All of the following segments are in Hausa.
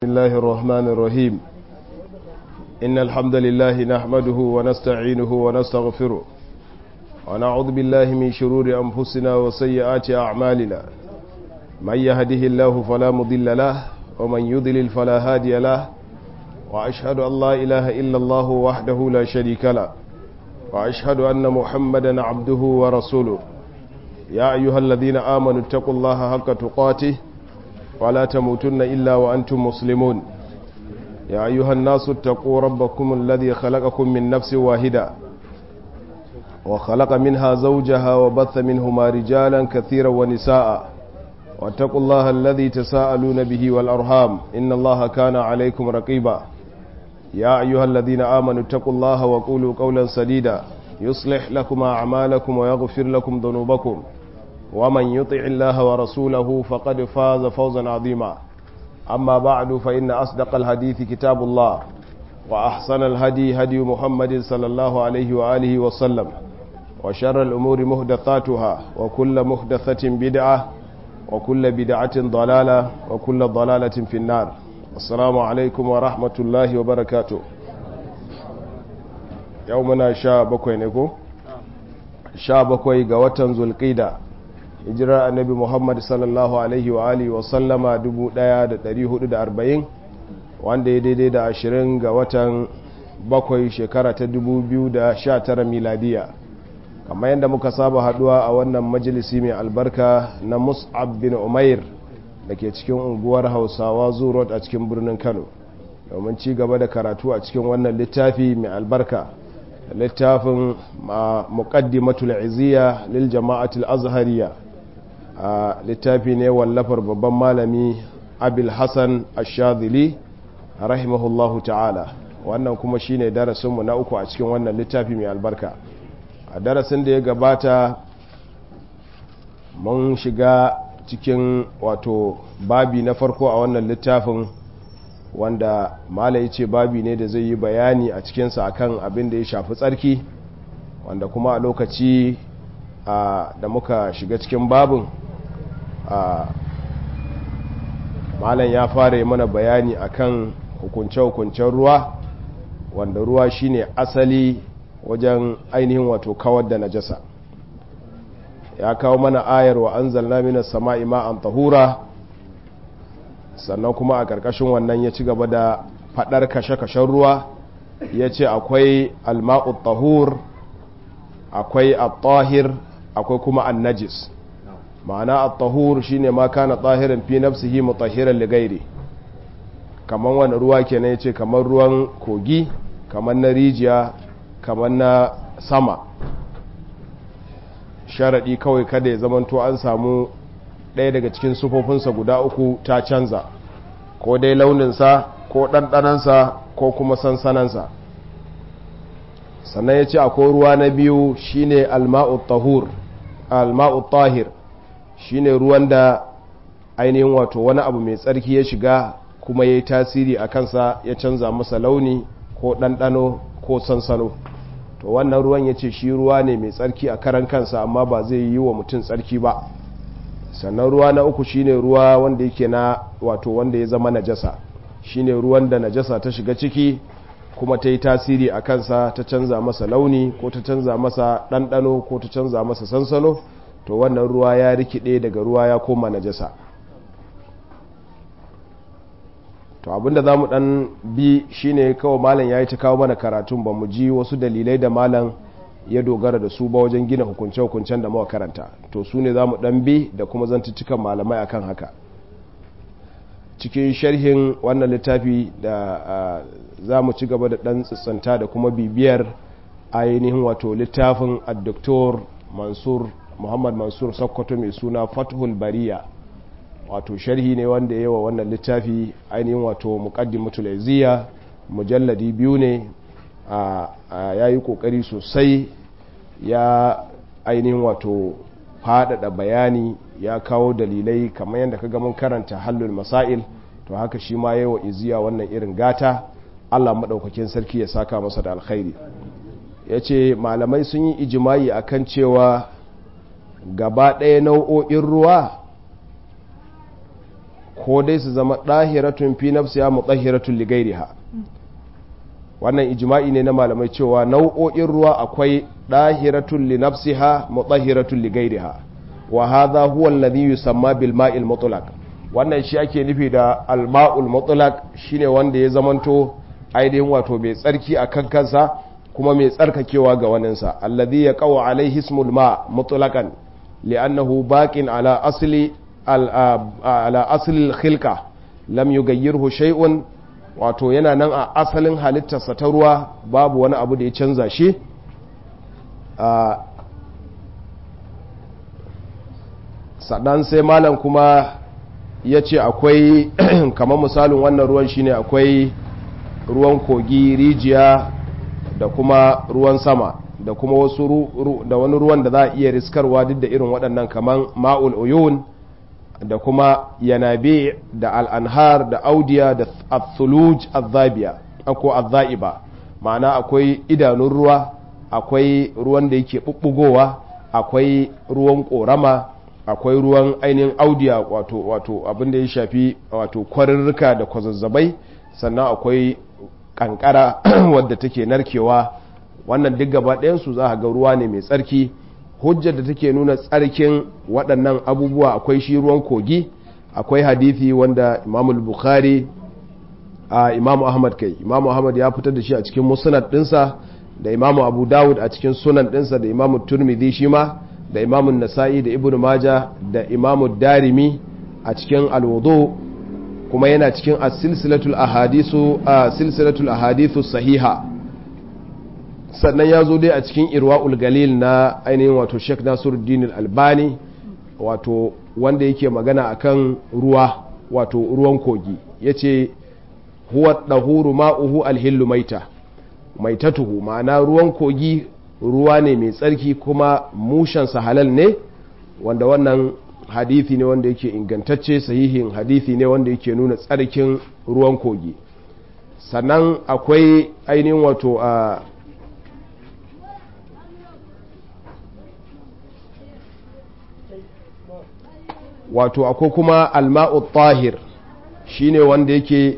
بسم الله الرحمن الرحيم إن الحمد لله نحمده ونستعينه ونستغفره ونعوذ بالله من شرور أنفسنا وسيئات أعمالنا من يهده الله فلا مضل له ومن يضلل فلا هادي له وأشهد أن لا إله إلا الله وحده لا شريك له وأشهد أن محمدا عبده ورسوله يا أيها الذين آمنوا اتقوا الله حق تقاته ولا تموتن إلا وأنتم مسلمون يا أيها الناس اتقوا ربكم الذي خلقكم من نفس واحدة وخلق منها زوجها وبث منهما رجالا كثيرا ونساء واتقوا الله الذي تساءلون به والأرحام إن الله كان عليكم رقيبا يا أيها الذين آمنوا اتقوا الله وقولوا قولا سديدا يصلح لكم أعمالكم ويغفر لكم ذنوبكم ومن يطع الله ورسوله فقد فاز فوزا عظيما أما بعد فإن أصدق الحديث كتاب الله وأحسن الهدي هدي محمد صلى الله عليه وآله وسلم وشر الأمور مهدثاتها وكل مهدثة بدعة وكل بدعة ضلالة وكل ضلالة في النار السلام عليكم ورحمة الله وبركاته يومنا شاء بكوي نكو شاء بكوي قوة ذو القيدة hijirar annabi muhammad sallallahu alaihi wa alihi wasallama 1440 wanda ya daidai da 20 ga watan bakwai shekara ta 2019 miladiya kamar yadda muka saba haduwa a wannan majalisi mai albarka na mus'ab bin umair da ke cikin unguwar hausawa zurot a cikin birnin kano domin ci gaba da karatu a cikin wannan littafi mai albarka littafin muqaddimatul iziya lil jama'atul azhariya a littafi ne wallafar babban malami abil hassan ashadili rahimahullahu ta'ala wannan kuma shine darasinmu na uku a cikin wannan littafi mai albarka a darasin da ya gabata mun shiga cikin wato babi na farko a wannan littafin wanda malai ce babi ne da zai yi bayani a cikinsa akan abin da ya shafi tsarki wanda kuma a lokaci da muka shiga cikin babin malam ya fara yi mana bayani akan hukunce-hukuncen ruwa wanda ruwa shine asali wajen ainihin wato kawar da najasa ya kawo mana ayar wa an zalna minas sama'i ma'an tahura sannan kuma a ƙarƙashin wannan ya ci gaba da faɗar kashe-kashen ruwa ya ce akwai alma'ut tahur akwai at-tahir akwai kuma an-najis ma'ana at-tahur shine ma kana tahiran fi nafsihi mutahhiran li ghairi kaman wani ruwa kenan yace kaman ruwan kogi kaman na rijiya kaman na sama sharadi kawai kada ya zamanto an samu ɗaya daga cikin sufofinsa guda uku ta canza ko dai launinsa ko ɗanɗanansa ko kuma sansanansa sannan ya ce akwai ruwa na biyu shine alma'ut tahur alma'ut tahir shine ruwan da ainihin wato wani abu mai tsarki ya shiga kuma ya yi tasiri a kansa ya canza masa launi ko ɗanɗano ko sansano to wannan ruwan ya ce shi ruwa ne mai tsarki a karan kansa amma ba zai yi wa mutum tsarki ba sannan ruwa na uku shine ruwa wanda yake na wato wanda ya zama najasa shine ruwan da najasa ta shiga ciki kuma ta yi tasiri a kansa ta canza masa launi ko ta canza masa ɗanɗano ko ta canza masa sansano to wannan ruwa ya rikide daga ruwa ya koma najasa to abinda za mu dan bi shine kawai malam ya yi ta kawo mana karatun ba mu ji wasu dalilai da malam ya dogara da su ba wajen gina hukunce-hukuncen da muka karanta to su ne za mu dan bi da kuma zantuttukan malamai akan haka cikin sharhin wannan littafi da za mu ci gaba da dan tsitsanta da kuma bibiyar ainihin wato littafin addoktor mansur muhammad mansur sokoto mai suna fathul bariya wato sharhi ne wanda yawa wannan littafi ainihin wato muqaddimatul iziya mujalladi biyu ne ya yi kokari sosai ya ainihin wato faɗaɗa bayani ya kawo dalilai kamar yadda ka mun karanta hallul masail to haka shi ma yawa iziya wannan irin gata allah maɗaukakin sarki ya saka masa da alkhairi ya ce malamai sun yi ijimai akan cewa gaba ɗaya nau'o'in ruwa ko dai su zama ɗahiratun fi nafsiya mutahhiratun li ghairiha wannan ijma'i ne na malamai cewa nau'o'in ruwa akwai ɗahiratun li nafsiha mutahhiratun li ghairiha wa hadha huwa alladhi yusamma bil ma'il mutlaq wannan shi ake nufi da al ma'ul mutlaq shine wanda ya zamanto ainihin wato mai tsarki a kan kansa kuma mai tsarkakewa ga waninsa alladhi yaqaw alaihi ismul ma mutlaqan li'annahu baqin ala asli ala asli al-khilqa lam yughayyirhu shay'un wato yana nan a asalin halittarsa ta ruwa babu wani abu da ya canza shi sadan sai malam kuma ya ce akwai kamar misalin wannan ruwan shine akwai ruwan kogi rijiya da kuma ruwan sama da kuma wasu da wani ruwan da za a iya riskarwa duk da irin waɗannan kamar ma'ul uyun da kuma yanabe da al'anhar da audiya da athuluj azabiya ko azaiba ma'ana akwai idanun ruwa akwai ruwan da yake bubbugowa akwai ruwan korama akwai ruwan ainihin audiya wato wato abin da ya shafi wato kwarirrika da kwazazzabai sannan akwai kankara wadda take narkewa wannan duk gaba ɗayansu za a ga ruwa ne mai tsarki hujjar da take nuna tsarkin waɗannan abubuwa akwai shi ruwan kogi akwai hadithi wanda imamul bukhari a imamu ahmad kai imamu ahmad ya fitar da shi a cikin musnad ɗinsa da imamu abu dawud a cikin sunan ɗinsa da imamu turmidi shi ma da imamun nasa'i da ibnu maja da imamu darimi a cikin alwudu kuma yana cikin as-silsilatul ahadisu silsilatul ahadithu sahiha sannan ya zo dai a cikin irwa'ul galil na ainihin wato Sheikh Nasiruddin Al-Albani wato wanda yake magana akan ruwa wato ruwan kogi yace huwa dahuru ma'uhu al-hillu maita maitatuhu ma'ana ruwan kogi ruwa ne mai tsarki kuma mushansa halal ne wanda wannan hadithi ne wanda yake ingantacce sahihin hadithi ne wanda yake nuna tsarkin ruwan kogi sannan akwai ainihin wato a wato akwai kuma alma'u tahir shine wanda yake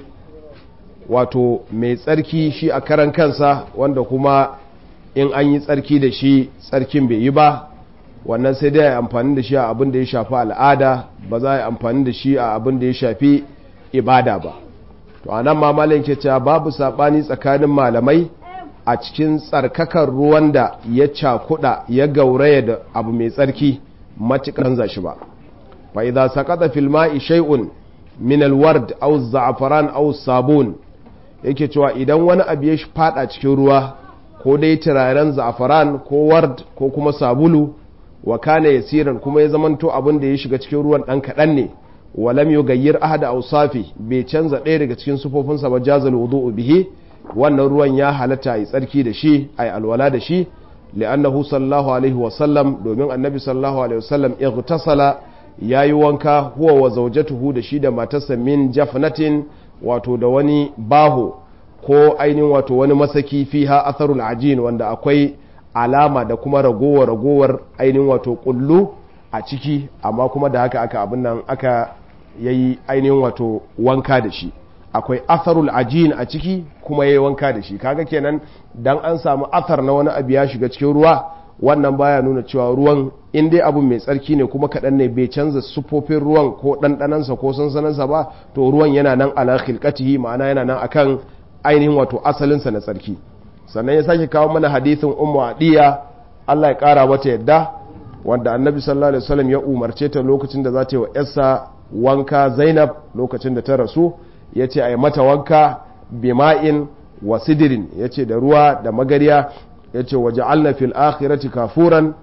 wato mai tsarki shi a karan kansa wanda kuma in an yi tsarki da shi tsarkin bai yi ba wannan sai dai amfani da shi a abin da ya shafi al'ada ba za a yi amfani da shi a abin da ya shafi ibada ba to a nan mamalin ke cewa babu saɓani tsakanin malamai a cikin tsarkakar ruwan da ya cakuɗa ya gauraya da abu mai tsarki matuƙar za shi ba fa idza saqata fil ma'i shay'un min al-ward aw za'afaran aw sabun yake cewa idan wani abu ya fada cikin ruwa ko dai turaren za'afaran ko ward ko kuma sabulu wa kana yasiran kuma ya zamanto abin da ya shiga cikin ruwan dan kadan ne walam yugayyir ahada awsafi bai canza ɗaya daga cikin sufofinsa ba jazal wudu'u bihi wannan ruwan ya halatta yi tsarki da shi ai alwala da shi li'annahu sallallahu alaihi wa sallam domin annabi sallallahu alaihi wa sallam ightasala yayi wanka huwa wa zawjatuhu da shi da matarsa min jafnatin wato da wani baho ko ainihin wato wani masaki fiha atharul ajin wanda akwai alama da kuma ragowar ragowar ainihin wato kullu a ciki amma kuma da haka aka abin nan aka yayi ainihin wato wanka da shi akwai atharul ajin a ciki kuma yayi wanka da shi kaga kenan dan an samu athar na wani abu ya shiga cikin ruwa wannan baya nuna cewa ruwan in dai abu mai tsarki ne kuma kaɗan ne bai canza sufofin ruwan ko ɗanɗanansa ko sansanansa ba to ruwan yana nan ala khilqatihi ma'ana yana nan akan ainihin wato asalinsa na tsarki sannan ya sake kawo mana hadithin ummu adiya Allah ya kara mata yadda wanda annabi sallallahu alaihi wasallam ya umarce ta lokacin da za ta yi wa yarsa wanka Zainab lokacin da ta rasu ya ce a yi mata wanka bima'in wa sidirin ya ce da ruwa da magariya ya ce waje fil akhirati kafuran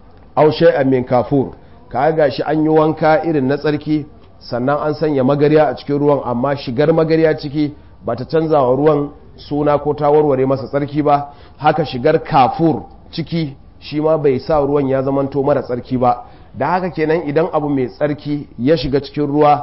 aw shay'an min kafur ka ga shi an yi wanka irin na tsarki sannan an sanya magariya a cikin ruwan amma shigar magariya ciki ba ta canza wa ruwan suna ko ta warware masa tsarki ba haka shigar kafur ciki shi ma bai sa ruwan ya zamanto mara tsarki ba da haka kenan idan abu mai tsarki ya shiga cikin ruwa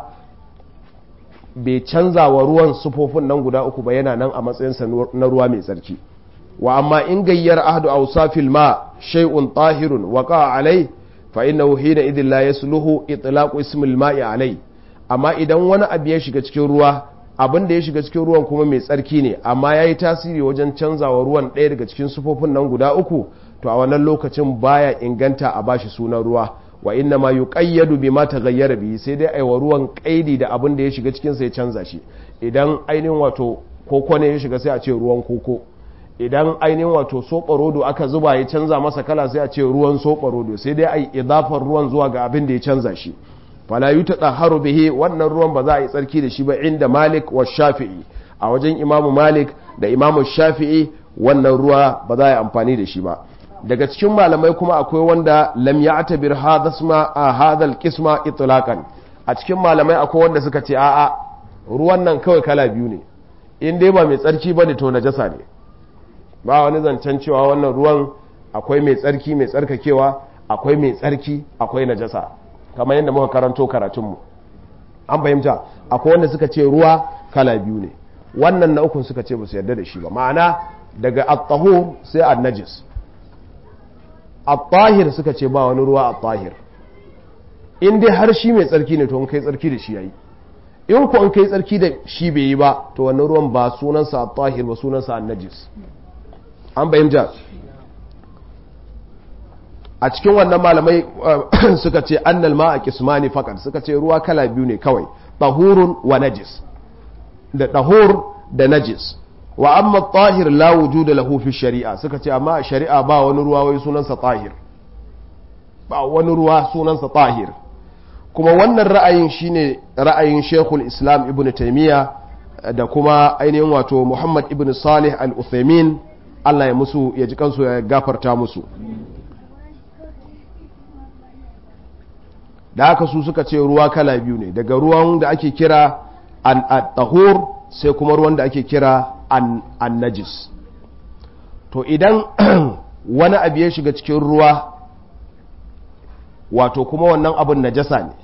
bai canza wa ruwan sufofin nan guda uku ba yana nan a matsayinsa na ruwa mai tsarki wa amma in gayyar ahdu awsafil ma shay'un tahirun waqa alai fa innahu hina idin la yasluhu itlaqu ismil ma'i alai amma idan wani abu ya shiga cikin ruwa abin da ya shiga cikin ruwan kuma mai tsarki ne amma ya yi tasiri wajen canzawa ruwan ɗaya daga cikin sufofin nan guda uku to a wannan lokacin baya inganta a bashi sunan ruwa wa inna ma yuqayyadu bima taghayyara bihi sai dai aiwa ruwan kaidi da abin da ya shiga cikin sa ya canza shi idan ainihin wato koko ne ya shiga sai a ce ruwan koko idan ainihin wato soɓarodo aka zuba ya canza masa kala sai a ce ruwan soɓarodo sai dai a yi idafar ruwan zuwa ga abin da ya canza shi fala yi ta haru bihi wannan ruwan ba za a yi tsarki da shi ba inda malik wa shafi'i a wajen imamu malik da imamu shafi'i wannan ruwa ba za a yi amfani da shi ba daga cikin malamai kuma akwai wanda lam ya atabir hadasma a hadal kisma itlaqan a cikin malamai akwai wanda suka ce a'a ruwan nan kawai kala biyu ne in dai ba mai tsarki bane to najasa ne ba wani zancen cewa wannan ruwan akwai mai tsarki mai tsarkakewa akwai mai tsarki akwai najasa kamar yadda muka karanto karatunmu an fahimta akwai wanda suka ce ruwa kala biyu ne wannan na ukun suka ce ba su yarda da shi ba ma'ana daga at-tahur sai an-najis at-tahir suka ce ba wani ruwa at-tahir in dai har shi mai tsarki ne to in kai tsarki da shi yayi in ku in kai tsarki da shi bai yi ba to wannan ruwan ba sunansa at-tahir ba sunansa an-najis an fahimta a cikin wannan malamai suka ce annal ma a kismani fakat suka ce ruwa kala biyu ne kawai tahurun wa najis da tahur da najis wa amma tahir la wujuda lahu fi shari'a suka ce amma a shari'a ba wani ruwa wai sunansa tahir ba wani ruwa sunansa tahir kuma wannan ra'ayin shine ra'ayin Sheikhul Islam Ibn Taymiyyah da kuma ainihin wato Muhammad Ibn Salih Al-Uthaymeen Allah ya musu ya ji kansu ya gafarta musu da haka su suka ce ruwa kala biyu ne daga ruwan da ake kira an tahur sai kuma ruwan da ake kira an najis to idan wani abu ya shiga cikin ruwa wato kuma wannan abin najasa ne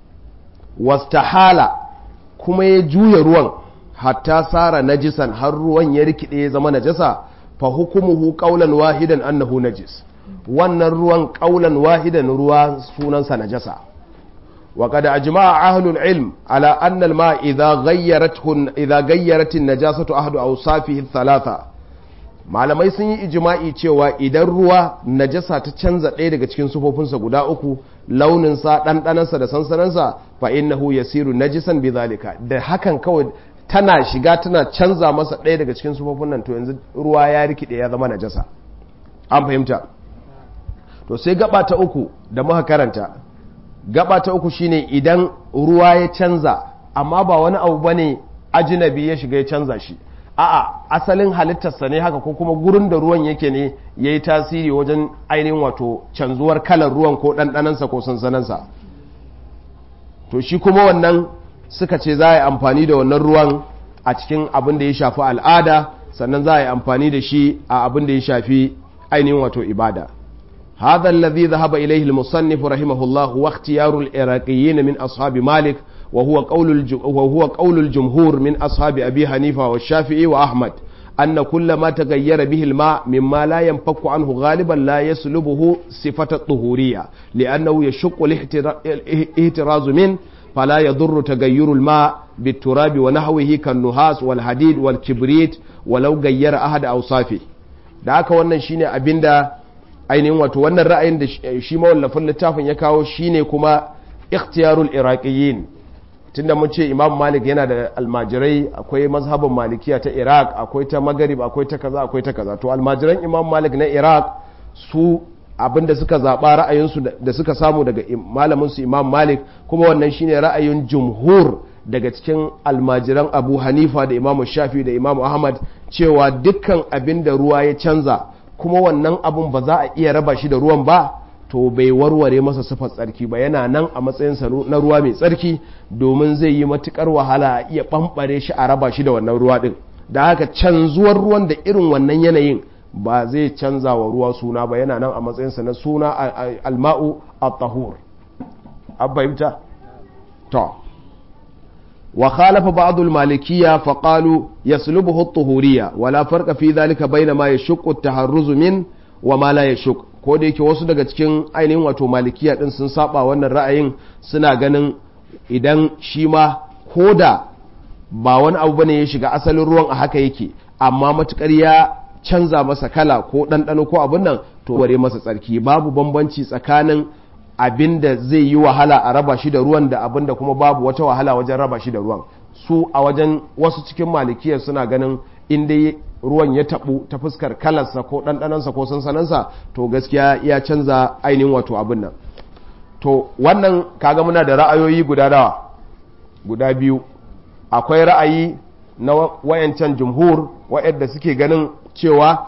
wastahala kuma ya juya ruwan hatta sara najisan har ruwan ya rikide ya zama najasa fa hukumuhu qaulan wahidan annahu najis wannan ruwan qaulan wahidan ruwa sunansa najasa wa qad ajma'a ahlul ilm ala anna al-ma idha ghayyarathu idha ghayyarat an-najasatu ahadu awsafihi thalatha malamai sun yi ijma'i cewa idan ruwa najasa ta canza ɗaya daga cikin sufofinsa guda uku launinsa ɗanɗanansa da sansanansa fa innahu yasiru najisan bidhalika da hakan kawai tana shiga tana canza masa ɗaya daga cikin sufofin nan to yanzu ruwa ya rikide ya zama najasa an fahimta to sai gaba ta uku da muka karanta gaba ta uku shine idan ruwa ya canza amma ba wani abu bane ajinabi ya shiga ya canza shi a'a asalin halittarsa ne haka ko kuma gurin da ruwan yake ne ya yi tasiri wajen ainihin wato canzuwar kalar ruwan ko ɗanɗanansa ko sansanansa to shi kuma wannan suka ce za a yi amfani da wannan ruwan a cikin abin da ya shafi al'ada sannan za a yi amfani da shi a abin da ya shafi ainihin wato ibada هذا الذي ذهب إليه المصنف رحمه الله واختيار العراقيين من أصحاب مالك وهو قول وهو قول الجمهور من أصحاب أبي حنيفة والشافعي وأحمد أن كل ما تغير به الماء مما لا ينفك عنه غالبا لا يسلبه صفة الطهورية لأنه يشق الاحتراز منه فلا يضر تغير الماء بالتراب ونحوه كالنحاس والحديد والكبريت ولو غير أحد أوصافه da haka wannan shine abinda ainihin wato wannan ra'ayin da shi mawallafin littafin ya kawo shine kuma ikhtiyarul iraqiyin tunda mun ce imam malik yana da almajirai akwai mazhabin malikiya ta iraq akwai ta magarib akwai ta kaza akwai ta kaza to almajiran imam malik na iraq su abinda suka zaɓa ra'ayinsu da suka samu daga malaminsu imam malik kuma wannan shine ra'ayin jumhur daga cikin almajiran abu hanifa da imam shafi da imam ahmad cewa dukkan abin da ruwa ya canza kuma wannan abun ba za a iya raba shi da ruwan ba to bai warware masa sifar tsarki ba yana nan a matsayinsa na ruwa mai tsarki domin zai yi matukar wahala a iya ɓamɓare shi a raba shi da wannan ruwa ɗin da haka canzuwar ruwan da irin wannan yanayin ba zai canza wa ruwa suna ba yana nan a matsayinsa na suna alma'u at-tahur abbaimta to wa khalafa ba'd al-malikiyya fa qalu yaslubuhu at-tuhuriyya wala farqa fi dhalika bayna ma yashqu at-taharruz min wa ma la yashq ko da yake wasu daga cikin ainihin wato malikiya din sun saba wannan ra'ayin suna ganin idan shi ma ko da ba wani abu bane ya shiga asalin ruwan a haka yake amma matukar ya canza masa kala ko ɗanɗano ko abin nan to ware masa tsarki babu bambanci tsakanin abin da zai yi wahala a raba shi da ruwan da abin da kuma babu wata wahala wajen raba shi da ruwan su a wajen wasu cikin malikiyar suna ganin inda ruwan ya taɓu ta fuskar kalarsa ko ɗanɗanansa ko sansanansa to gaskiya ya canza ainihin wato abin nan to wannan kaga muna da ra'ayoyi guda dawa guda biyu akwai ra'ayi na wayancan jumhur wayanda suke ganin cewa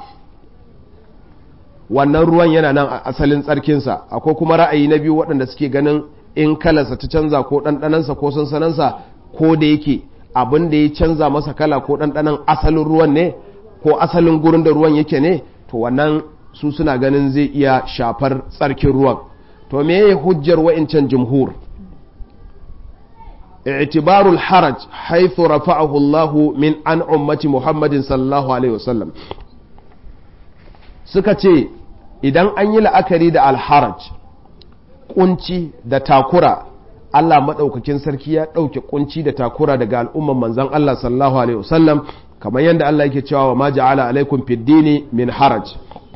wannan ruwan yana nan a asalin tsarkinsa akwai kuma ra'ayi na biyu waɗanda suke ganin in kalarsa ta canza ko ɗanɗanansa ko sansanansa ko da yake abin da ya canza masa kala ko ɗanɗanan asalin ruwan ne ko asalin gurin da ruwan yake ne to wannan su suna ganin zai iya shafar tsarkin ruwan to me ya hujjar wa'incan jumhur اعتبار الحرج حيث رفعه الله من عن أمة محمد صلى الله عليه وسلم suka ce idan an yi la'akari da alharaj kunci da takura Allah maɗaukakin sarki ya ɗauke kunci da takura daga al'umman manzan Allah sallallahu alaihi wasallam kamar yadda Allah yake cewa wa ma ja'ala alaikum fiddini min haraj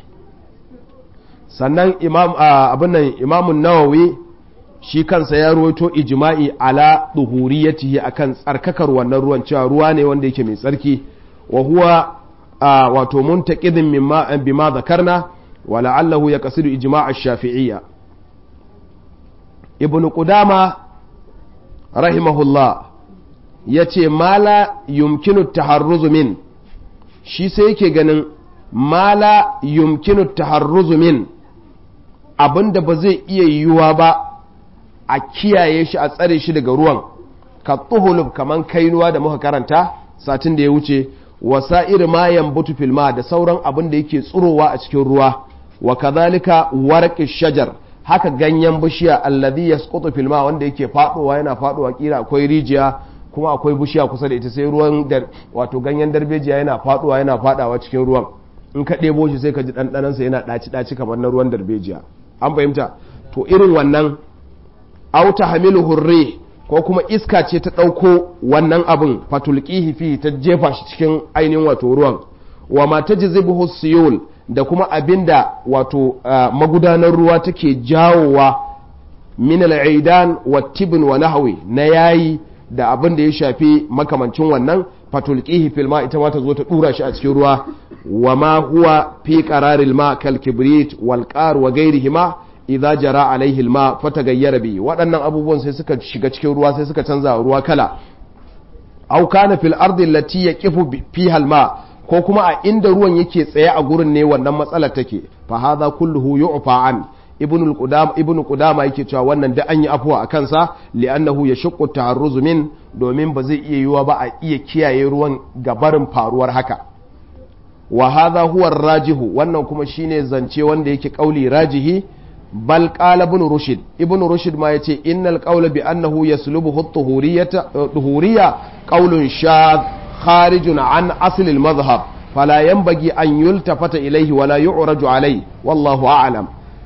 sannan imam abin nan imamun nawawi shi kansa ya ruwaito ijma'i ala duhuriyatihi akan tsarkakar wannan ruwan cewa ruwa ne wanda yake mai tsarki wa huwa wato muntaqidin mimma bima zakarna wa la'allahu yaqsidu ijma' ash-shafi'iyya ibnu qudama rahimahullah yace mala yumkinu taharruzu min shi sai yake ganin mala yumkinu taharruzu min abinda ba zai iya yiwuwa ba a kiyaye shi a tsare shi daga ruwan ka tuhulub kaman kainuwa da muka karanta satin da ya wuce wasa'ir ma yambutu filma da sauran abin da yake tsurowa a cikin ruwa wa kadhalika warqi shajar haka ganyen bishiya alladhi yasqutu filma wanda yake fadowa yana fadowa kira akwai rijiya kuma akwai bishiya kusa da ita sai ruwan da wato ganyen darbejiya yana fadowa yana fadawa cikin ruwan in ka ɗebo shi sai ka ji ɗanɗanansa yana ɗaci ɗaci kamar na ruwan darbejiya an fahimta to irin wannan auta hamilu hurre ko kuma iska ce ta ɗauko wannan abin fatulkihi fi ta jefa shi cikin ainihin wato ruwan wa ma ta jizibuhu siyul da kuma abinda wato magudanar ruwa take jawowa min al'idan wa tibin wa nahwi na yayi da abin da ya shafi makamancin wannan fatulkihi fil ma ita ma ta zo ta dura shi a cikin ruwa wa ma huwa fi qararil ma kal kibrit wal qar wa ghairihima idza jara alaihi alma fatagayyara bi waɗannan abubuwan sai suka shiga cikin ruwa sai suka canza ruwa kala aw kana fil ardi allati yaqifu fiha alma ko kuma a inda ruwan yake tsaye a gurin ne wannan matsalar take fa hadha kulluhu yu'fa an ibn al-qudama ibn qudama yake cewa wannan da an yi afuwa a kansa li'annahu yashqu taharruz min domin ba zai iya yiwa ba a iya kiyaye ruwan gabarin faruwar haka wa hadha huwa rajihu wannan kuma shine zance wanda yake kauli rajihi bal qala ibn rushd ibn rushd ma yace innal qawla bi annahu yaslubuhu at-tuhuriyyata tuhuriyya qawlun shadh kharijun an asl al-madhhab fala yanbaghi an yultafata ilayhi wala yu'raju alayhi wallahu a'lam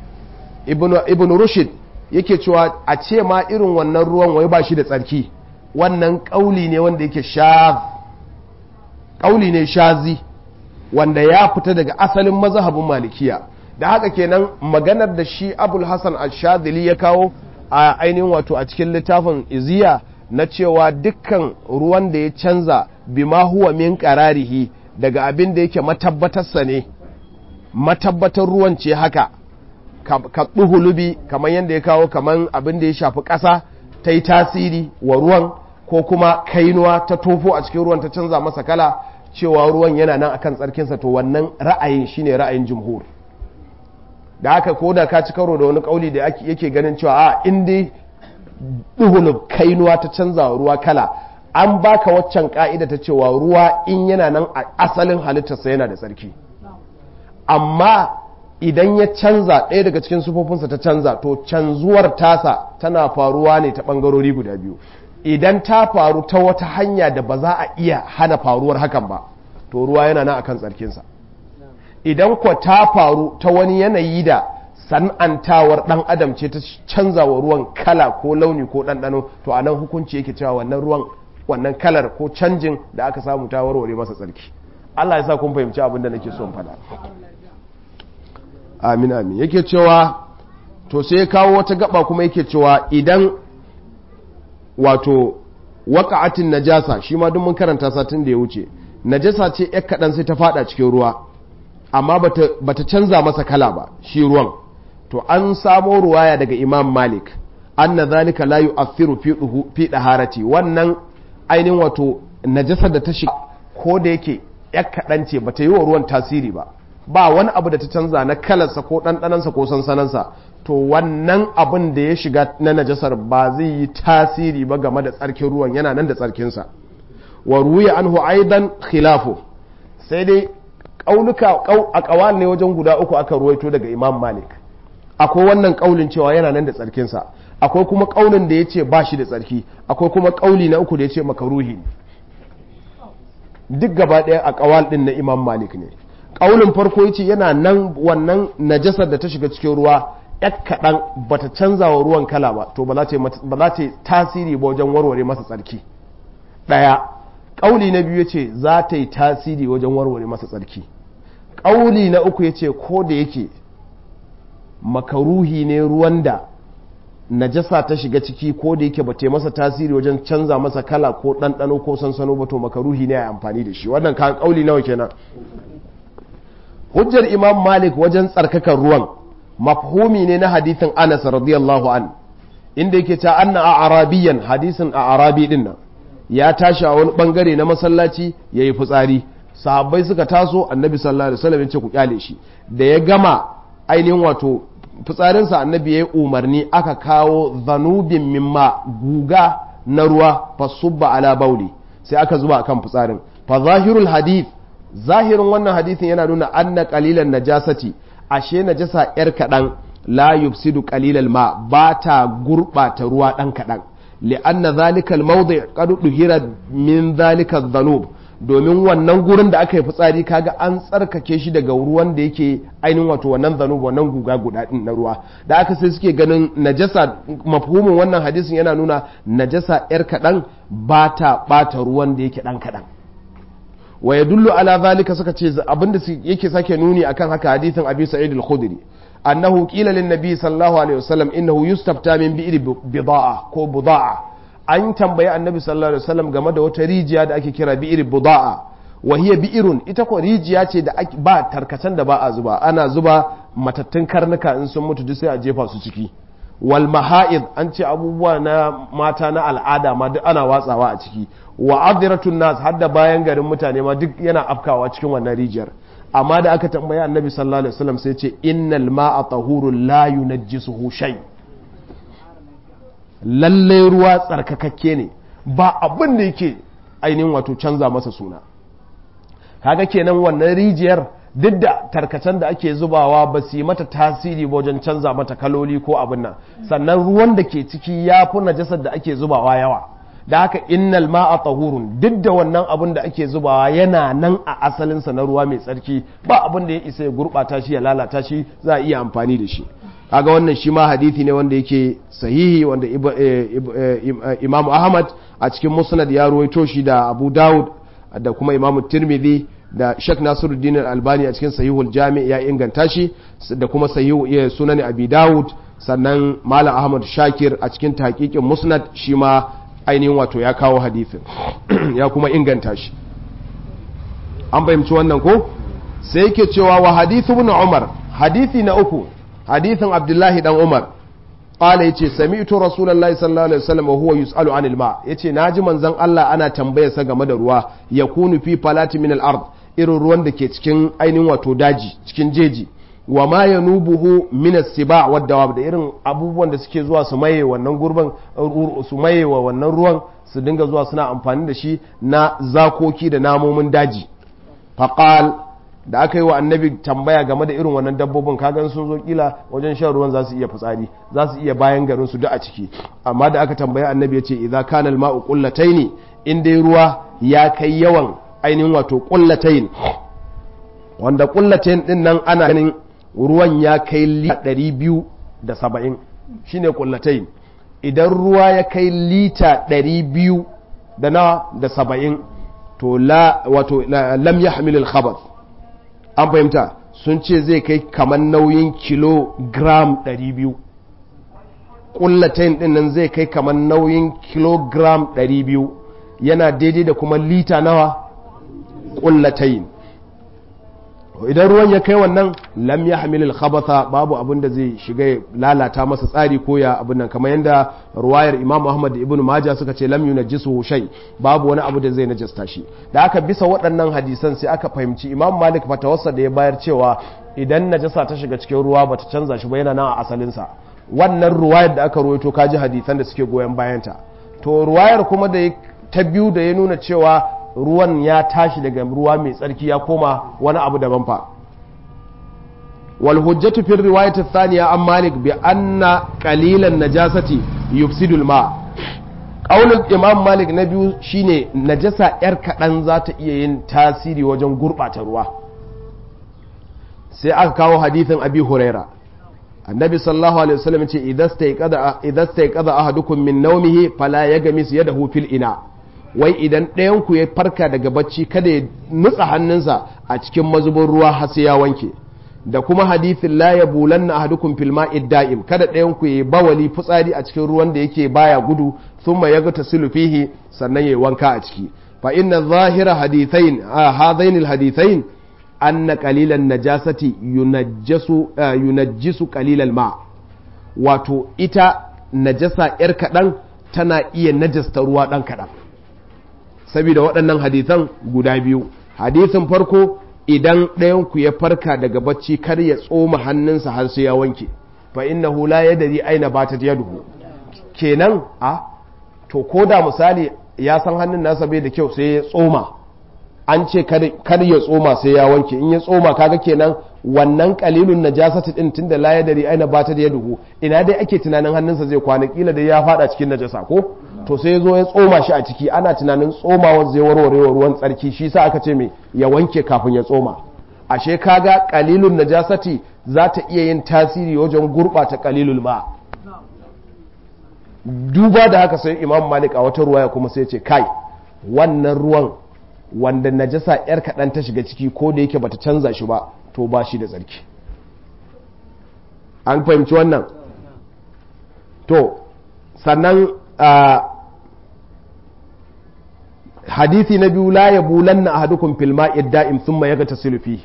ibn ibn rushd yake cewa a ce ma irin wannan ruwan wai ba shi da tsarki wannan kauli ne wanda yake shadh kauli ne shazi wanda ya fita daga asalin mazhabin malikiya da haka kenan maganar da shi abul hassan al-shadili ya kawo a ainihin wato a cikin littafin iziya na cewa dukkan ruwan da ya canza bima huwa min qararihi daga abin da yake matabbatarsa ne matabbatar ruwan ce haka ka hulubi kamar yadda ya kawo kamar abin da ya shafi ƙasa ta yi tasiri wa ruwan ko kuma kainuwa ta tofo a cikin ruwan ta canza masa kala cewa ruwan yana nan akan tsarkinsa to wannan ra'ayin shine ra'ayin jumhur da haka ko da ka ci karo da wani kauli da yake ganin cewa a in dai duhulub kainuwa ta canza ruwa kala an baka waccan ka'ida ta cewa ruwa in yana nan a asalin halittarsa yana da tsarki amma idan ya canza ɗaya daga cikin sufofinsa ta canza to canzuwar tasa tana faruwa ne ta ɓangarori guda biyu idan ta faru ta wata hanya da ba za a iya hana faruwar hakan ba to ruwa yana nan akan tsarkinsa idan kwa ta faru ta wani yanayi da san'antawar dan adam ce ta canza wa ruwan kala ko launi ko ɗanɗano to a nan hukunci yake cewa wannan ruwan wannan kalar ko canjin da aka samu ta warware masa tsarki Allah ya sa kun fahimci abin da nake son faɗa amin amin yake cewa to sai ya kawo wata gaba kuma yake cewa idan wato waka'atin najasa shi ma duk mun karanta satin da ya wuce najasa ce yak kaɗan sai ta fada cikin ruwa amma bata canza masa kala ba shi ruwan to an samo ruwaya daga imam malik anna zalika la yu'athiru fi fi daharati wannan ainihin wato najasar da ta shiga ko da yake yak kaɗan ce bata yi wa ruwan tasiri ba ba wani abu da ta canza na kalarsa ko ɗanɗanansa ko sansanansa to wannan abin da ya shiga na najasar ba zai yi tasiri ba game da tsarkin ruwan yana nan da tsarkinsa wa ruya anhu aidan khilafu sai dai ƙaunuka a ƙawal ne wajen guda uku aka ruwaito daga imam malik akwai wannan ƙaulin cewa yana nan da tsarkinsa akwai kuma ƙaunin da ya ce ba shi da tsarki akwai kuma ƙauli na uku da ya ce makaruhi duk gaba ɗaya a ƙawal ɗin na imam malik ne ƙaunin farko ya ce yana nan wannan najasar da ta shiga cikin ruwa yak kaɗan ba ta canza wa ruwan kala ba to ba za ta yi tasiri ba wajen warware masa tsarki ɗaya ƙauli na biyu ya ce za ta yi tasiri wajen warware masa tsarki ƙauli na uku ya ce ko da yake makaruhi ne ruwan da najasa ta shiga ciki ko da yake ba ta masa tasiri wajen canza masa kala ko ɗanɗano ko sansano ba to makaruhi ne a amfani da shi wannan kan ƙauli nawa kenan hujjar imam malik wajen tsarkakan ruwan mafhumi ne na hadithin anas radiyallahu an inda yake ta anna a arabiyan hadisin a arabi din nan ya tashi a wani bangare na masallaci ya yi fitsari sahabbai suka taso annabi sallallahu alaihi wasallam ya ce ku kyale shi da ya gama ainihin wato fitsarinsa annabi ya yi umarni aka kawo zanubin mimma guga na ruwa fasubba ala bauli sai aka zuba akan fitsarin fa zahirul hadith zahirin wannan hadithin yana nuna anna qalilan najasati ashe najasa yar kadan la yufsidu qalilal ma ba ta gurbata ruwa dan kadan li'anna zalikal mawdi' qad duhira min zalika dhanub domin wannan gurin da aka yi fitsari kaga an tsarkake shi daga ruwan da yake ainihin wato wannan zanub wannan guga guda din na ruwa da aka sai suke ganin najasa mafhumin wannan hadisin yana nuna najasa yar kadan ba ta bata ruwan da yake dan kadan wa yadullu ala zalika suka ce abinda yake sake nuni akan haka hadisin abi sa'id al-khudri annahu qila lin nabi sallallahu alaihi wasallam innahu yustafta min bi'ri bida'a ko buda'a an tambayi annabi sallallahu alaihi wasallam game da wata rijiya da ake kira bi'ri buda'a wa hiya bi'run ita ko rijiya ce da ba tarkacen da ba a zuba ana zuba matattun karnuka in sun mutu duk sai a jefa su ciki wal maha'id an ce abubuwa na mata na al'ada ma duk ana watsawa a ciki wa adhiratun nas har da bayan garin mutane ma duk yana afkawa cikin wannan rijiyar amma da aka tambayi annabi sallallahu alaihi wasallam sai ce innal ma'a tahurun la yunajjisuhu shay lalle ruwa tsarkakakke ne ba abin da yake ainihin wato canza masa suna kaga kenan wannan rijiyar duk da tarkacen da ake zubawa ba su yi mata tasiri wajen canza mata kaloli ko abin nan sannan ruwan da ke ciki ya fi najasar da ake zubawa yawa da haka innal ma'a tahurun duk da wannan abin da ake zubawa yana nan a asalinsa na ruwa mai tsarki ba abin da ya isa ya gurɓata shi ya lalata shi za a iya amfani da shi kaga wannan shi ma hadithi ne wanda yake sahihi wanda Imam Ahmad a cikin Musnad ya ruwaito shi da Abu Dawud da kuma Imam Tirmidhi da Sheikh Nasiruddin Al-Albani a cikin Sahihul Jami' ya inganta shi da kuma Sahihu Sunan Abi Dawud sannan Malam Ahmad Shakir a cikin tahqiqin Musnad shi ma ainihin wato ya kawo hadithin ya kuma inganta shi an fahimci wannan ko sai yake cewa wa hadithu ibn Umar hadithi na uku hadithin Abdullahi dan Umar qala yace sami'tu rasulullahi sallallahu alaihi wasallam wa huwa yus'alu anil ma yace naji manzon Allah ana tambayar sa game da ruwa yakunu fi falati min al-ard irin ruwan da ke cikin ainihin wato daji cikin jeji wa ma yanubuhu min as-siba wa dawab da irin abubuwan da suke zuwa su maye wannan gurban su maye wa wannan ruwan su dinga zuwa suna amfani da shi na zakoki da namomin daji faqal da aka yi wa annabi tambaya game da irin wannan dabbobin kagan sun zo kila wajen shan ruwan za su iya fitsari za su iya bayan garin su duk a ciki amma da aka tambaya annabi ya ce idza kana al-ma'u qullataini in dai ruwa ya kai yawan ainihin wato qullatain wanda qullatain din nan ana ganin ruwan ya kai lita 270 shine kullatain idan ruwa ya kai lita 200 da na da 70 to la wato lam yahmil al khabath an fahimta sun ce zai kai kamar nauyin kilogram 200 kullatain din nan zai kai kamar nauyin kilogram 200 yana daidai da kuma lita nawa kullatain idan ruwan ya kai wannan lam ya hamilil khabatha babu abin da zai shiga lalata masa tsari ko ya abin nan kamar yadda ruwayar imam ahmad da ibn maja suka ce lam yunajjisu shay babu wani abu da zai najasta shi da aka bisa waɗannan hadisan sai aka fahimci imam malik fatawarsa da ya bayar cewa idan najasa ta shiga cikin ruwa bata canza shi ba yana nan a asalinsa wannan ruwayar da aka ruwaito kaji hadisan da suke goyon bayanta to ruwayar kuma da ta biyu da ya nuna cewa ruwan ya tashi daga ruwa mai tsarki ya koma wani abu daban fa wal hujjatu fi riwayat athaniya an malik bi anna qalilan najasati yufsidul ma qaulul imam malik na biyu shine najasa yar kadan za ta iya yin tasiri wajen gurbata ruwa sai aka kawo hadithin abi huraira annabi sallallahu alaihi wasallam ce idan stayqada idan stayqada ahadukum min nawmihi fala yagmis yadahu fil ina wai idan ɗayan ku ya farka daga bacci kada ya nutsa hannunsa a cikin mazubin ruwa har sai ya wanke da kuma hadithin la ya bulanna ahadukum fil ma'id da'im kada ɗayan ku ya bawali fitsari a cikin ruwan da yake baya gudu thumma yaga tasilu fihi sannan ya wanka a ciki fa inna zahira hadithain hadain al hadithain anna qalilan najasati yunajjasu yunajjisu qalilal ma wato ita najasa yar kadan tana iya najasta ruwa dan kadan saboda waɗannan hadisan guda biyu hadisin farko idan ɗayanku ya farka daga bacci kar ya tsoma hannunsa har sai ya wanke fa innahu la yadri aina batat yaduhu kenan a to ko da misali ya san hannun nasa bai da kyau sai ya tsoma an ce kar ya tsoma sai ya wanke in ya tsoma kaga kenan wannan kalilun najasati din tunda la yadri aina batat yaduhu ina dai ake tunanin hannunsa zai kwana kila dai ya fada cikin najasa ko to sai zo ya tsoma shi a ciki ana tunanin tsomawar zai warware wa ruwan tsarki shi sa aka ce mai ya wanke kafin ya tsoma ashe kaga kalilun najasati za ta iya yin tasiri wajen gurɓata kalilul ma duba da haka sai imam malik a wata ruwaya kuma sai ce kai wannan ruwan wanda najasa yar kaɗan ta shiga ciki ko da yake bata canza shi ba to ba shi da tsarki an fahimci wannan to sannan hadithi na biyu la ya bulanna ahadukum fil ma'i da'im thumma yaghtasilu fihi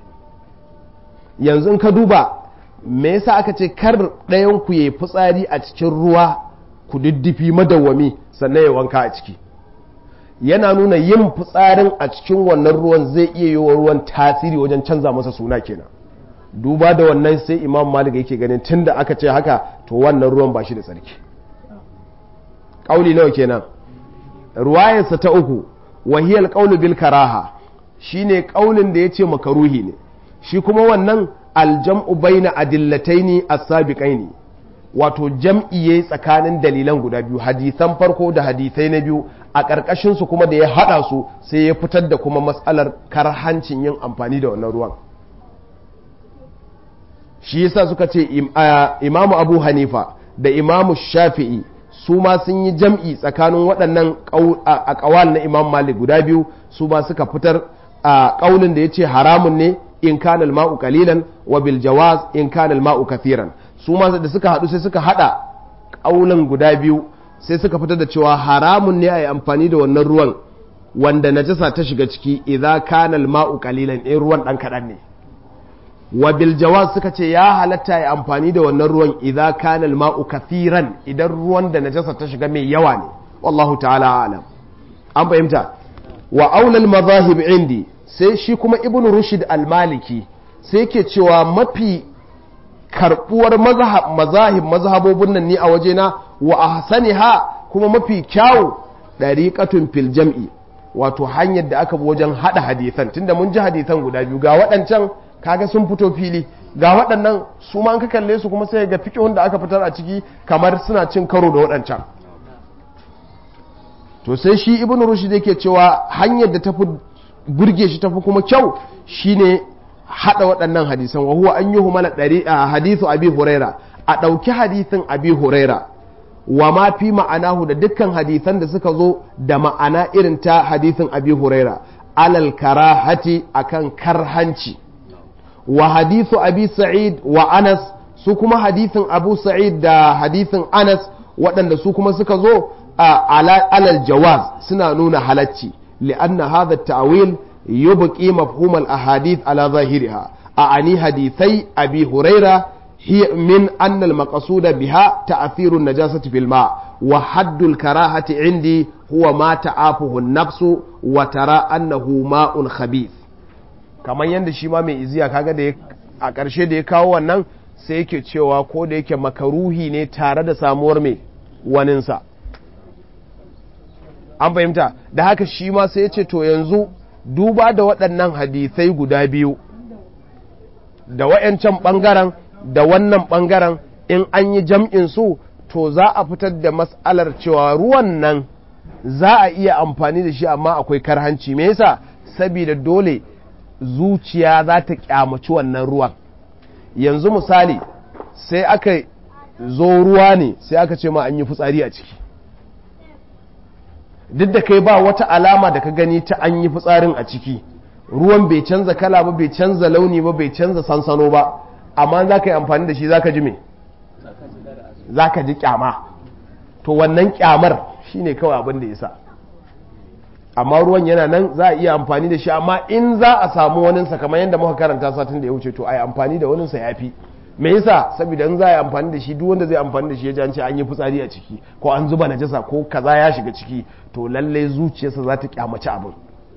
yanzu in ka duba me yasa aka ce kar ɗayan ku yayi fitsari a cikin ruwa ku diddifi madawwami sannan ya wanka a ciki yana nuna yin fitsarin a cikin wannan ruwan zai iya yi wa ruwan tasiri wajen canza masa suna kenan duba da wannan sai imam malik yake ganin tunda aka ce haka to wannan ruwan ba shi da tsarki ƙauli nawa kenan ruwayarsa ta uku wahiyar ƙaulu bil karaha shine ƙaulin da ya ce makaruhi ne shi kuma wannan aljam'u baina adillataini as-sabiqaini wato jam'i yayi tsakanin dalilan guda biyu hadisan farko da hadisai na biyu a ƙarƙashin su kuma da ya hada su sai ya fitar da kuma matsalar karhancin yin amfani da wannan ruwan shi yasa suka ce imamu abu hanifa da imamu shafi'i su ma sun yi jam'i tsakanin waɗannan a ƙawal na imam malik guda biyu su ma suka fitar a ƙaunin da ya ce haramun ne in kana ma'u kalilan wa bil jawaz in kana ma'u kathiran su ma da suka haɗu sai suka haɗa ƙaunin guda biyu sai suka fitar da cewa haramun ne a yi amfani da wannan ruwan wanda najasa ta shiga ciki idan kana ma'u kalilan in ruwan ɗan kaɗan ne wa bil jawaz suka ce ya halatta ya amfani da wannan ruwan idza kana al ma'u kathiran idan ruwan da najasa ta shiga mai yawa ne wallahu ta'ala alam an fahimta wa aulal madahib indi sai shi kuma ibn rushd al maliki sai yake cewa mafi karbuwar mazhab mazahib mazhabobin nan ni a wajena wa ahsaniha kuma mafi kyawu dariqatun fil jam'i wato hanyar da aka bi wajen hada hadisan tunda mun ji hadisan guda biyu ga waɗancan kaga sun fito fili ga waɗannan su ma an ka kalle su kuma sai ga fikihun da aka fitar a ciki kamar suna cin karo da waɗancan to sai shi ibn rushd yake cewa hanyar da tafi burge shi tafi kuma kyau shine hada waɗannan hadisan wa huwa an yuhu mana ɗari a hadithu abi huraira a ɗauki hadithin abi huraira wa ma fi ma'anahu da dukkan hadisan da suka zo da ma'ana irin ta hadithin abi huraira alal karahati akan karhanci wa hadithu abi sa'id wa anas su kuma hadithin abu sa'id da hadithin anas waɗanda su kuma suka zo a alal jawaz suna nuna halacci li'anna hadha ta'wil yubqi mafhum al ahadith ala zahiriha a'ani hadithai abi huraira هي من أن المقصود بها تأثير النجاسة في الماء وحد الكراهة عندي هو ما تعافه النفس وترى أنه ماء خبيث kamar yadda shi ma mai iziya kaga da a ƙarshe da ya kawo wannan sai yake cewa ko da yake makaruhi ne tare da samuwar mai waninsa an fahimta da haka shi ma sai ya ce to yanzu duba da waɗannan hadisai guda biyu da wa'yancan ɓangaren da wannan ɓangaren in an yi jam'in su to za a fitar da mas'alar cewa ruwan nan za a iya amfani da shi amma akwai karhanci me yasa saboda dole zuciya za ta kyamaci wannan ruwan yanzu misali sai aka zo ruwa ne sai aka ce ma an yi fitsari a ciki duk da kai ba wata alama da ka gani ta an yi fitsarin a ciki ruwan bai canza kala ba bai canza launi ba bai canza sansano ba amma za ka yi amfani da shi za ka ji me za ka ji kyama to wannan kyamar shi ne kawai abin da ya sa amma ruwan yana nan za a iya amfani da shi amma in za a samu waninsa kamar yadda muka karanta satin da ya wuce to a yi amfani da waninsa ya fi me yasa saboda in za a yi amfani da shi duk wanda zai amfani da shi ya ji an ce an yi fitsari a ciki ko an zuba najasa ko kaza ya shiga ciki to lallai zuciyarsa za ta kyamaci abin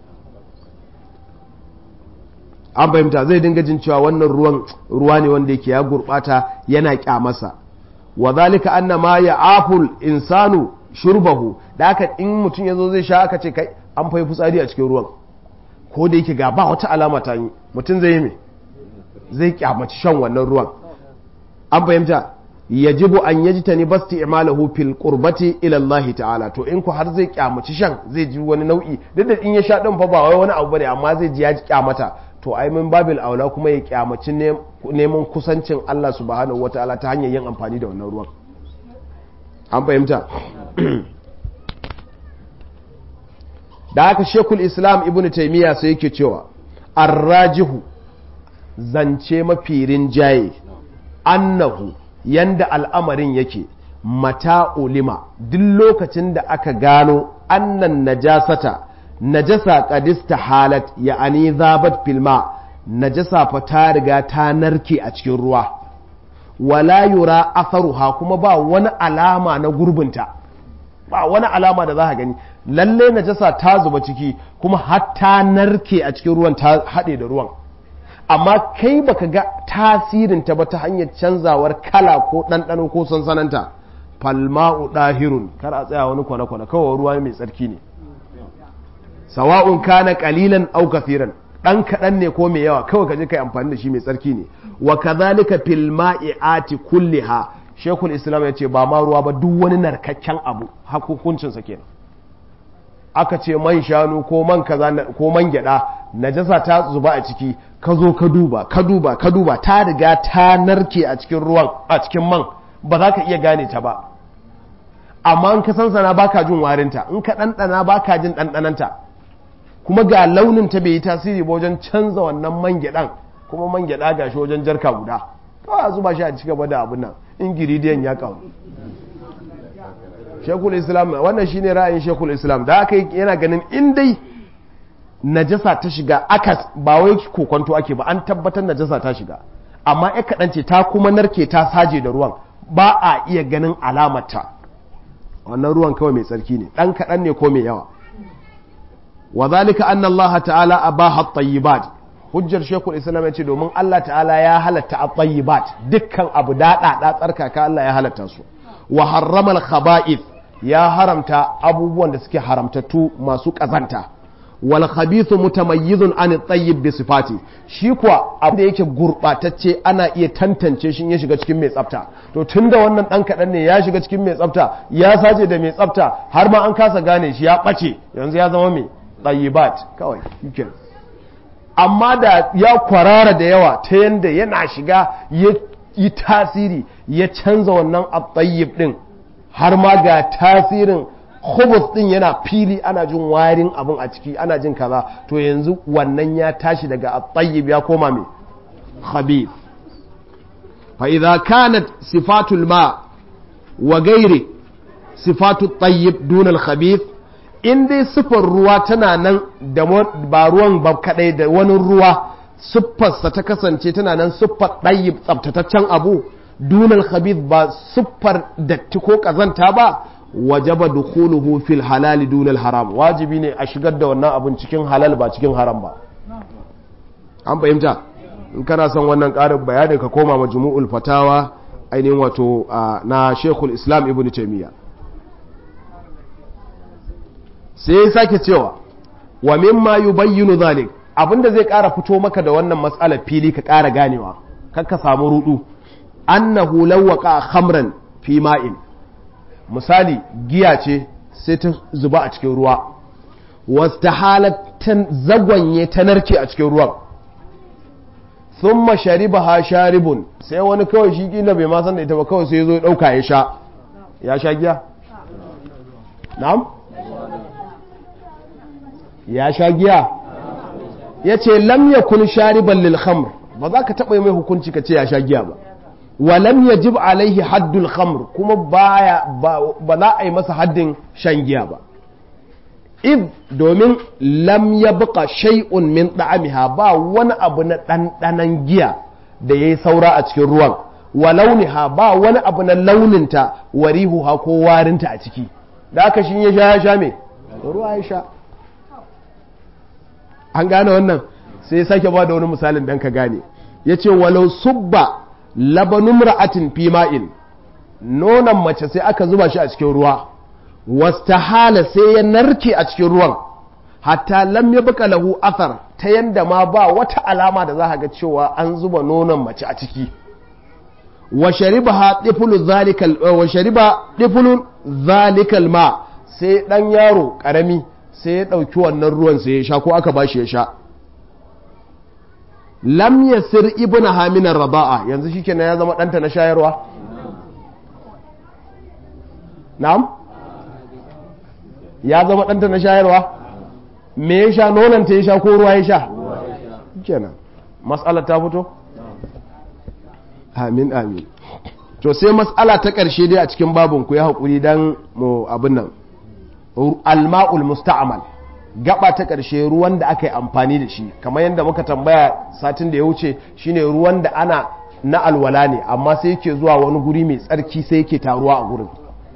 an fahimta zai dinga jin cewa wannan ruwan ruwa ne wanda yake ya gurbata yana kyamarsa wa zalika anna ma ya aful insanu shurbahu da haka in mutum ya zo zai sha aka ce kai an fai fitsari a cikin ruwan ko da yake ga ba wata alama ta yi mutum zai yi me zai kyamaci shan wannan ruwan an fahimta yajibu an yajtani basti imalahu fil qurbati ila Allah ta'ala to in ku har zai kyamaci shan zai ji wani nau'i duk da in ya sha din fa ba wai wani abu bane amma zai ji ya ji kyamata to ai min babil aula kuma ya kyamaci neman kusancin Allah subhanahu wataala ta hanyar yin amfani da wannan ruwan an fahimta da haka shekul islam ibn taimiyya sai yake cewa arrajihu zance mafi rinjaye annahu yanda al'amarin yake mata ulima duk lokacin da aka gano annan najasata najasa kadista halat ya'ani zabat filma najasa fa ta riga ta narke a cikin ruwa wala yura atharuha kuma ba wani alama na gurbinta ba wani alama da za ka gani lalle najasa ta zuba ciki kuma har ta narke a cikin ruwan ta haɗe da ruwan amma kai baka ga tasirin ta ba ta hanyar canzawar kala ko ɗanɗano ko sansananta falma'u ɗahirun kar a tsaya wani kwane-kwane kawai ruwa mai tsarki ne sawa'un kana qalilan aw kathiran dan kadan ne ko mai yawa kawai kaje kai amfani da shi mai tsarki ne wa kadhalika fil ma'iati kulliha shekul islam ya ce ba ma ruwa ba duk wani narkakken abu hukuncin sa kenan aka ce man shanu ko man kaza ko man gyada najasa ta zuba a ciki ka zo ka duba ka duba ka duba ta riga ta narke a cikin ruwan a cikin man ba za ka iya gane ta ba amma in ka sansana baka jin warinta in ka ɗanɗana baka jin ɗanɗananta kuma ga launin ta bai yi tasiri ba wajen canza wannan man gyaɗan kuma man gyaɗa ga shi wajen jarka guda kawai a zuba shi a cigaba da abin nan ingiridiyan ya kawo shekul islam wannan shine ra'ayin shekul islam da aka yana ganin in dai najasa ta shiga akas ba wai kokonto ake ba an tabbatar najasa ta shiga amma ya kaɗan ce ta kuma narke ta saje da ruwan ba a iya ganin alamarta wannan ruwan kawai mai tsarki ne ɗan kaɗan ne ko mai yawa wa zalika anna Allah ta'ala abaha at-tayyibat hujjar shekul islam ya ce domin Allah ta'ala ya halatta at-tayyibat dukkan abu daɗa da tsarkaka Allah ya halatta su wa harrama al-khaba'ith ya haramta abubuwan da suke haramtattu masu kazanta wal khabithu mutamayyizun an at-tayyib bi sifati shi kuwa abu da yake gurbatacce ana iya tantance shi ya shiga cikin mai tsafta to tunda wannan dan kadan ne ya shiga cikin mai tsafta ya saje da mai tsafta har ma an kasa gane shi ya bace yanzu ya zama mai tayyibat kawai yake amma da ya kwarara da yawa ta yanda yana shiga ya yi tasiri ya canza wannan at-tayyib din har ma ga tasirin khubus din yana fili ana jin warin abin a ciki ana jin kaza to yanzu wannan ya tashi daga at-tayyib ya koma mai khabith fa idza kanat sifatul ma wa gairi sifatu tayyib dun al-khabith in dai sifar ruwa tana nan da ba ruwan ba kadai da wani ruwa siffarsa ta kasance tana nan siffar tayyib tsabtataccen abu dun al-khabith ba siffar datti ko kazanta ba wajaba dukhuluhu fil halal dun al-haram wajibi ne a shigar da wannan abun cikin halal ba cikin haram ba an fahimta in kana son wannan ƙarin bayani ka koma majmu'ul fatawa ainihin wato na shekul islam ibn taimiyya sai ya sake cewa wa mimma yubayyinu zalik abinda zai ƙara fito maka da wannan matsalar fili ka ƙara ganewa kar ka samu rudu annahu lawwaqa khamran fi ma'in misali giya ce sai ta zuba a cikin ruwa wastahalatan zagwanye ta narke a cikin ruwan thumma sharibaha sharibun sai wani kawai shi kila bai ma san da ita ba kawai sai ya zo ya dauka ya sha ya sha giya na'am ya sha giya ya ce lam yakun shariban lil khamr ba za ka taɓa mai hukunci ka ce ya sha giya ba wa lam yajib alaihi haddul khamr kuma baya ba za a yi masa haddin shan giya ba id domin lam ya buka shay'un min da'amiha ba wani abu na ɗanɗanan giya da ya yi saura a cikin ruwan wa launiha ba wani abu na launinta wa rihuha ko warinta a ciki da aka shi ya sha ya sha me ruwa ya sha an gane wannan sai ya sake ba da wani misalin dan ka gane ya ce walau subba labanun ra'atin fi ma'in nonon mace sai aka zuba shi a cikin ruwa wastahala sai ya narke a cikin ruwan hatta lam ya buka lahu athar ta yanda ma ba wata alama da za ga cewa an zuba nonon mace a ciki wa shariba tiflu zalikal wa shariba tiflu zalikal ma sai dan yaro karami sai ya dauki wannan ruwan sai ya sha ko aka bashi ya sha lam yasir ibnu haminar raba'a yanzu shikenan ya zama danta na shayarwa na'am ya zama ɗanta na shayarwa me ya sha nonanta ya sha ko ruwa ya sha kenan matsalar ta fito amin amin to sai matsala ta ƙarshe dai a cikin babin ku ya haƙuri don mu abin nan alma'ul musta'amal gaba ta ƙarshe ruwan da aka yi amfani da shi kamar yadda muka tambaya satin da ya wuce shine ruwan da ana na alwala ne amma sai yake zuwa wani guri mai tsarki sai yake taruwa a gurin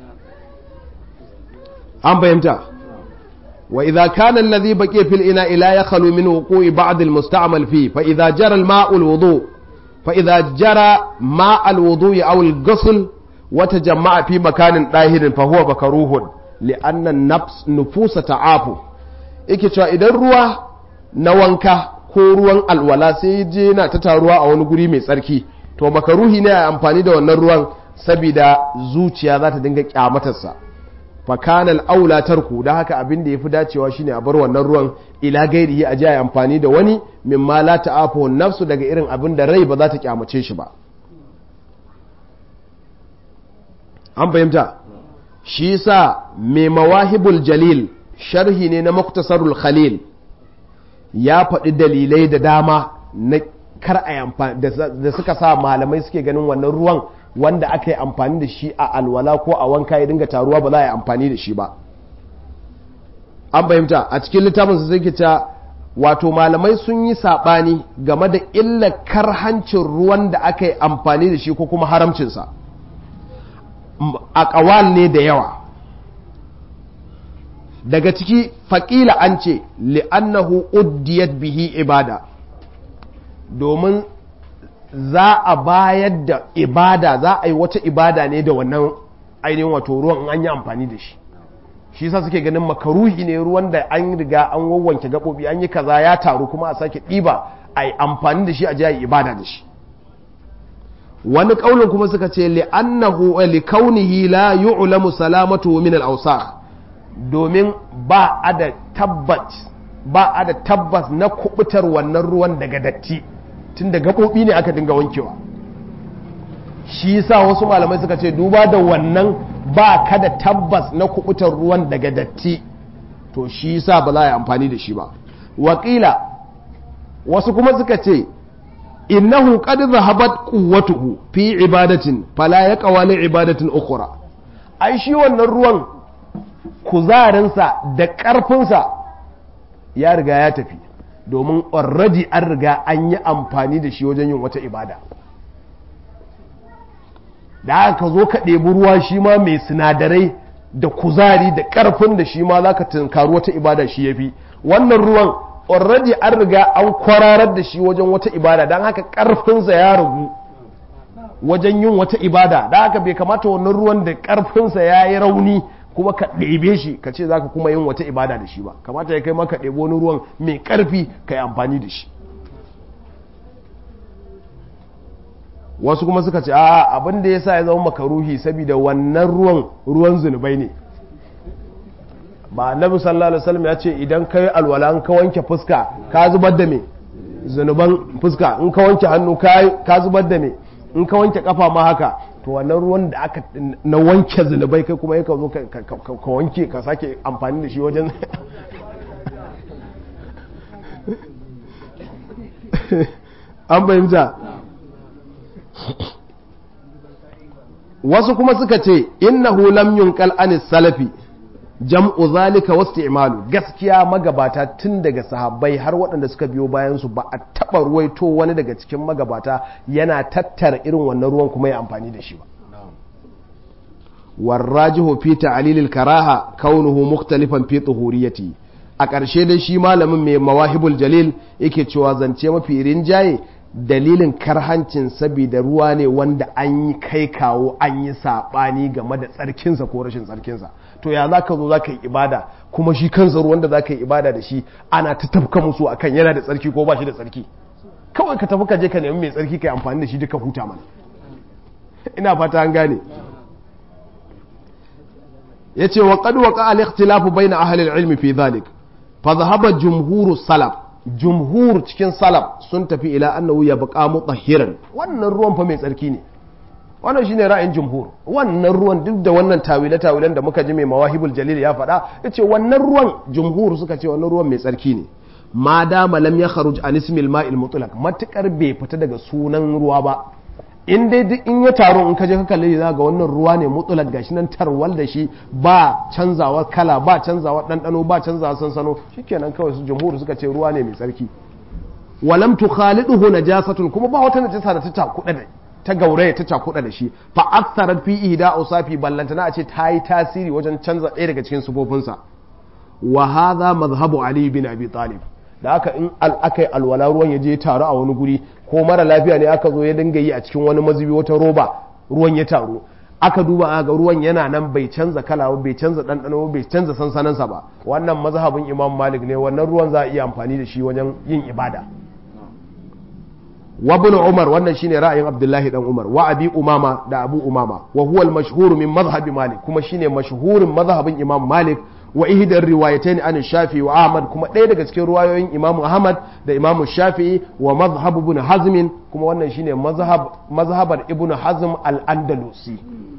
an fahimta wa idza kana alladhi baqiya fil ina'i la yakhlu min wuqu'i ba'd al musta'mal fi fa idza jara al ma'u al wudu fa idza jara ma' al wudu'i aw al ghusl wa tajamma'a fi makanin dahirin fa huwa makruhun li'anna an-nafs nufusa ta'afu yake cewa idan ruwa na wanka ko ruwan alwala sai je yana ta taruwa a wani guri mai tsarki to makaruhi ne a amfani da wannan ruwan saboda zuciya za ta dinga kyamatarsa fakanal aula tarku da haka abin da ya fi dacewa shine a bar wannan ruwan ila gairihi a ji amfani da wani mimma la ta'afu nafsu daga irin abin da rai ba za ta kyamace shi ba an fahimta shi yasa mai mawahibul jalil sharhi ne na muktasarul khalil ya faɗi dalilai da dama na kar a amfani da suka sa malamai suke ganin wannan ruwan wanda aka yi amfani da shi a alwala ko a wanka ya dinga taruwa ba za a yi amfani da shi ba an fahimta a cikin littafin su sai ta wato malamai sun yi saɓani game da illa karhancin ruwan da aka yi amfani da shi ko kuma haramcinsa a ƙawal ne da yawa daga ciki faƙila an ce li'annahu uddiyat bihi ibada domin za a bayar da ibada za a yi wata ibada ne da wannan ainihin wato ruwan an yi amfani da shi shi sa suke ganin makaruhi ne ruwan da an riga an wawwanke gaɓoɓi an yi kaza ya taru kuma a sake ɗiba a yi amfani da shi a ji a yi ibada da shi wani ƙaunin kuma suka ce li'annahu li kaunihi la yu'lamu salamatu min al domin ba a da tabbat ba a da tabbas na kubutar wannan ruwan daga datti tun da gaɓoɓi ne aka dinga wankewa shi yasa wasu malamai suka ce duba da wannan ba ka da tabbas na kubutar ruwan daga datti to shi yasa ba za a yi amfani da shi ba wakila wasu kuma suka ce innahu qad zahabat quwwatuhu fi ibadatin fala yaqwa li ibadatin ukhra ai shi wannan ruwan kuzarinsa da ƙarfinsa ya riga ya tafi domin already an riga an yi amfani da shi wajen yin wata ibada da aka zo ka ɗebi ruwa shi ma mai sinadarai da kuzari da ƙarfin da shi ma za ka tunkari wata ibada shi ya fi wannan ruwan already an riga an kwararar da shi wajen wata ibada don haka ƙarfinsa ya ragu wajen yin wata ibada da haka bai kamata wannan ruwan da ƙarfinsa ya yi rauni kuma ka ɗebe shi ka ce za ka kuma yin wata ibada da shi ba kamata ya kai maka ɗebo wani ruwan mai ƙarfi ka yi amfani da shi wasu kuma suka ce a abin da ya sa ya zama makaruhi saboda wannan ruwan ruwan zunubai ne ba annabi sallallahu alaihi wasallam ya ce idan ka yi alwala in ka wanke fuska ka zubar da me zunuban fuska in ka wanke hannu ka zubar da me in ka wanke kafa ma haka to wannan ruwan da aka na wanke zunubai kai kuma yaka zo ka wanke ka sake amfani da shi wajen an fahimta wasu kuma suka ce innahu lam yunqal anis salafi jam'u zalika wasti'malu gaskiya magabata tun daga sahabbai har waɗanda suka biyo bayan su ba a taɓa ruwaito wani daga cikin magabata yana tattara irin wannan ruwan kuma ya amfani da shi ba warrajihu fi ta'lilil karaha kaunuhu mukhtalifan fi tuhuriyati a ƙarshe dai shi malamin mai mawahibul jalil yake cewa zance mafi rinjaye dalilin karhancin saboda ruwa ne wanda an yi kai kawo an yi saɓani game da tsarkinsa ko rashin tsarkinsa to ya za ka zo za ka yi ibada kuma shi kansa ruwan da za ka yi ibada da shi ana ta tafka musu akan yana da tsarki ko ba shi da tsarki kawai ka tafi ka je ka nemi mai tsarki ka yi amfani da shi duka huta mana ina fata an gane ya ce wa qad waqa al-ikhtilafu bayna ahli al-ilm fi dhalik fa dhahaba jumhuru salaf jumhur cikin salaf sun tafi ila annahu ya baka mutahhiran wannan ruwan fa mai tsarki ne wannan shine ra'ayin jumhur wannan ruwan duk da wannan tawile tawilen da muka ji mai mawahibul jalil ya faɗa yace wannan ruwan jumhur suka ce wannan ruwan mai tsarki ne ma dama lam ya kharuj an ismil ma'il mutlaq matukar bai fita daga sunan ruwa ba in dai duk in ya taru in ka je ka kalle za ga wannan ruwa ne mutlaq gashi nan tarwal da shi ba canzawa kala ba canzawa ɗanɗano ba canzawa sansano shikenan kawai su jumhur suka ce ruwa ne mai tsarki walam tukhaliduhu najasatun kuma ba wata najasa da ta takuda da ta gauraya ta cakuda da shi fa aktharat fi ihda usafi ballantana a ce ta yi tasiri wajen canza ɗaya daga cikin sufofinsa wa hadha madhhabu ali bin abi talib da aka in aka yi alwala ruwan ya je taru a wani guri ko mara lafiya ne aka zo ya dinga yi a cikin wani mazubi wata roba ruwan ya taru aka duba ga ruwan yana nan bai canza kala bai canza ɗanɗano bai canza sansanansa ba wannan mazhabin imam malik ne wannan ruwan za a iya amfani da shi wajen yin ibada wa ibn umar wannan shine ra'ayin abdullahi dan umar wa abi umama da abu umama wa huwa al-mashhur min madhhabi malik kuma shine mashhurin mazhabin imam malik wa ihdar riwayatayn an shafi wa ahmad kuma ɗaya daga cikin ruwayoyin imam ahmad da imam shafi'i wa madhhab ibn hazm kuma wannan shine mazhab mazhabar ibn hazm al-andalusi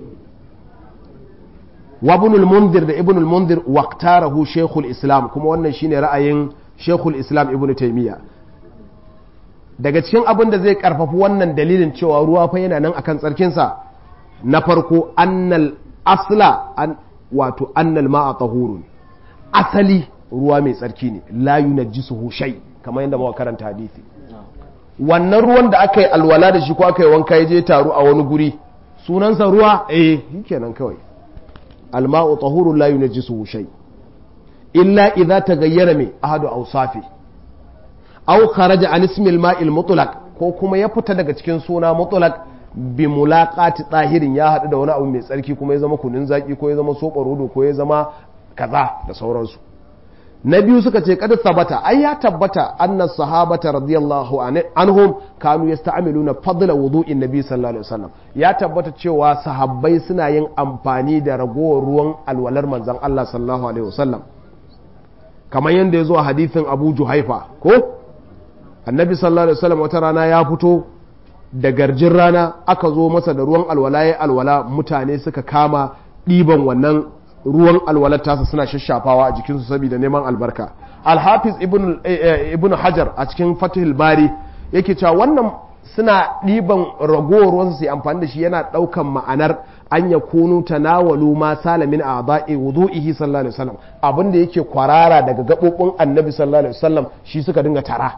wa ibn al-munzir da ibn al-munzir waqtarahu shaykhul islam kuma wannan shine ra'ayin shaykhul islam ibn taymiya daga cikin abin da zai karfafi wannan dalilin cewa ruwa fa yana nan akan tsarkinsa na farko annal asla an wato annal ma'a tahurun asali ruwa mai tsarki ne la yunajjisuhu shay kamar yadda muka karanta hadisi wannan ruwan da aka yi alwala da shi ko aka yi wanka ya je taru a wani guri sunansa ruwa eh kenan kawai alma'u tahurun la yunajjisuhu shay illa idza taghayyara mai ahadu awsafi aw kharaja an ismil ma'il mutlaq ko kuma ya fita daga cikin suna mutlaq bi mulaqati tsahirin ya haɗu da wani abu mai tsarki kuma ya zama kunun zaki ko ya zama soɓarodo ko ya zama kaza da sauransu na biyu suka ce kada sabata ai ya tabbata anna sahabata radiyallahu anhum kanu yasta'miluna fadla wudu'in nabi sallallahu alaihi wasallam ya tabbata cewa sahabbai suna yin amfani da ragowar ruwan alwalar manzon Allah sallallahu alaihi wasallam kamar yadda ya zo a hadithin abu juhaifa ko annabi sallallahu alaihi wasallam wata rana ya fito da garjin rana aka zo masa da ruwan alwala ya alwala mutane suka kama ɗiban wannan ruwan alwalar tasa suna shashafawa a jikinsu saboda neman albarka alhafiz ibn hajar a cikin fatihul bari yake cewa wannan suna ɗiban ragowar ruwansu su amfani da shi yana ɗaukan ma'anar an ya kunu tanawalu ma salamin a ba'i wudu'ihi sallallahu alaihi wasallam abin da yake kwarara daga gaɓoɓin annabi sallallahu alaihi wasallam shi suka dinga tara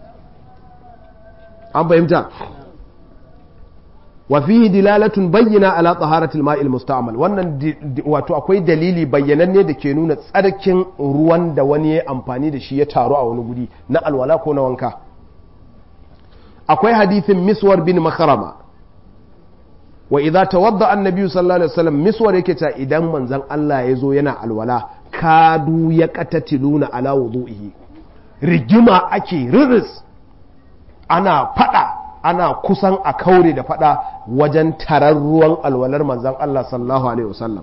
an fahimta wa fihi dilalatun bayyana ala taharatil ma'il musta'mal wannan wato akwai dalili bayyananne da ke nuna tsarkin ruwan da wani ya amfani da shi ya taru a wani guri na alwala ko na wanka akwai hadithin miswar bin makarama wa idza tawadda annabi sallallahu alaihi wasallam miswar yake cewa idan manzon Allah ya zo yana alwala kadu ya qatatiluna ala wudu'ihi rigima ake riris ana fada ana kusan a kaure da fada wajen tarar ruwan alwalar manzon Allah sallallahu alaihi wasallam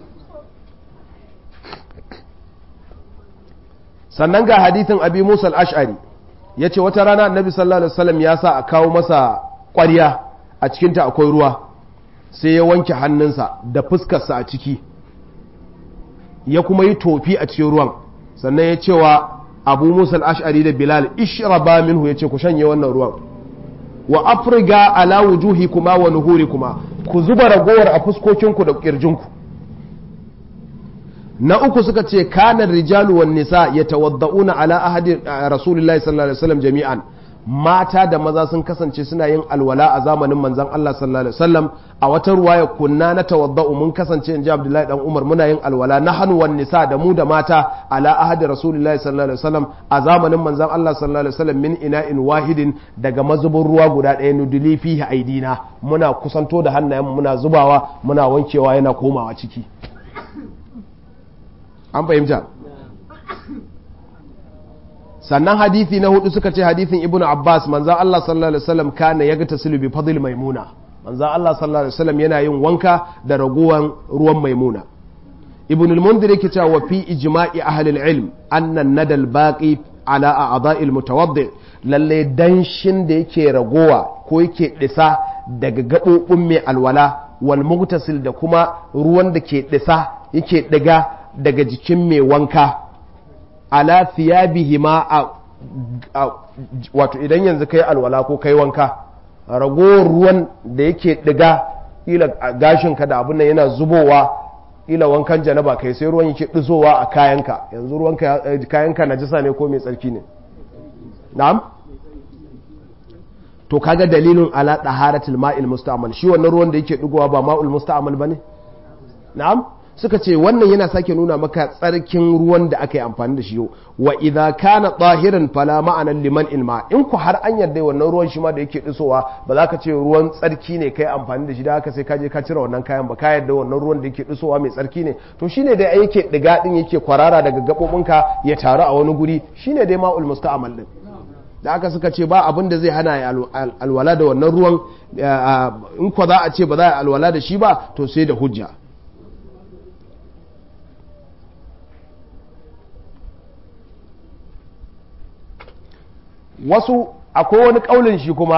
sannan ga hadithin abi musa al-ash'ari ya ce wata rana annabi sallallahu alaihi wasallam ya sa a kawo masa ƙwarya a cikinta akwai ruwa sai ya wanke hannunsa da fuskarsa a ciki ya kuma yi tofi a cikin ruwan sannan ya cewa abu musa al-ash'ari da bilal ishraba minhu ya ce ku shanye wannan ruwan wa afriga ala wujuhi kuma wa nuhuri kuma ku zuba ragowar a fuskokinku da kirjinku na uku suka ce kanar rijalu wan nisa yatawadda'una ala ahadi rasulullahi sallallahu alaihi wasallam jami'an mata da maza sun kasance suna yin alwala a zamanin manzon Allah sallallahu alaihi wasallam a wata ruwaya kunna na tawadda'u mun kasance inji Abdullahi dan Umar muna yin alwala na hannu wan nisa da mu da mata ala ahadi rasulullahi sallallahu alaihi wasallam a zamanin manzon Allah sallallahu alaihi wasallam min ina'in wahidin daga mazubin ruwa guda ɗaya nuduli fihi aidina muna kusanto da hannayen muna zubawa muna wankewa yana komawa ciki an fahimta sannan hadithi na hudu suka ce hadithin ibn abbas manzan allah sallallahu alaihi wasallam kana ya ga tasilu bi fadil maimuna manzan allah sallallahu alaihi wasallam yana yin wanka da raguwan ruwan maimuna ibn al-mundir yake cewa wa fi ijma'i ahli al-ilm anna nadal baqi ala a'dha'il mutawaddi lalle danshin da yake ragowa ko yake disa daga gabobin mai alwala wal mugtasil da kuma ruwan da ke disa yake diga daga jikin mai wanka ala thiyabihi ma a wato idan yanzu kai alwala ko kai wanka ragowar ruwan da yake diga ila gashinka da abin nan yana zubowa ila wankan janaba kai sai ruwan yake dizowa a kayanka yanzu ruwan kayanka najisa ne ko mai tsarki ne na'am to kaga dalilin ala taharatul ma'il musta'mal shi wannan ruwan da yake digowa ba ma'ul musta'mal bane na'am suka ce wannan yana sake nuna maka tsarkin ruwan da aka yi amfani da shi yau wa idza kana tahiran fala ma'ana liman ilma in ku har an yarda wannan ruwan shi ma da yake disowa ba za ka ce ruwan tsarki ne kai amfani da shi da haka sai ka je ka cire wannan kayan ba ka yarda wannan ruwan da yake disowa mai tsarki ne to shine dai yake diga din yake kwarara daga gabobinka ya taru a wani guri shine dai ma'ul musta'mal din da aka suka ce ba abin da zai hana ya alwala da wannan ruwan in kwa za a ce ba za a alwala da shi ba to sai da hujja wasu akwai wani kaulin shi kuma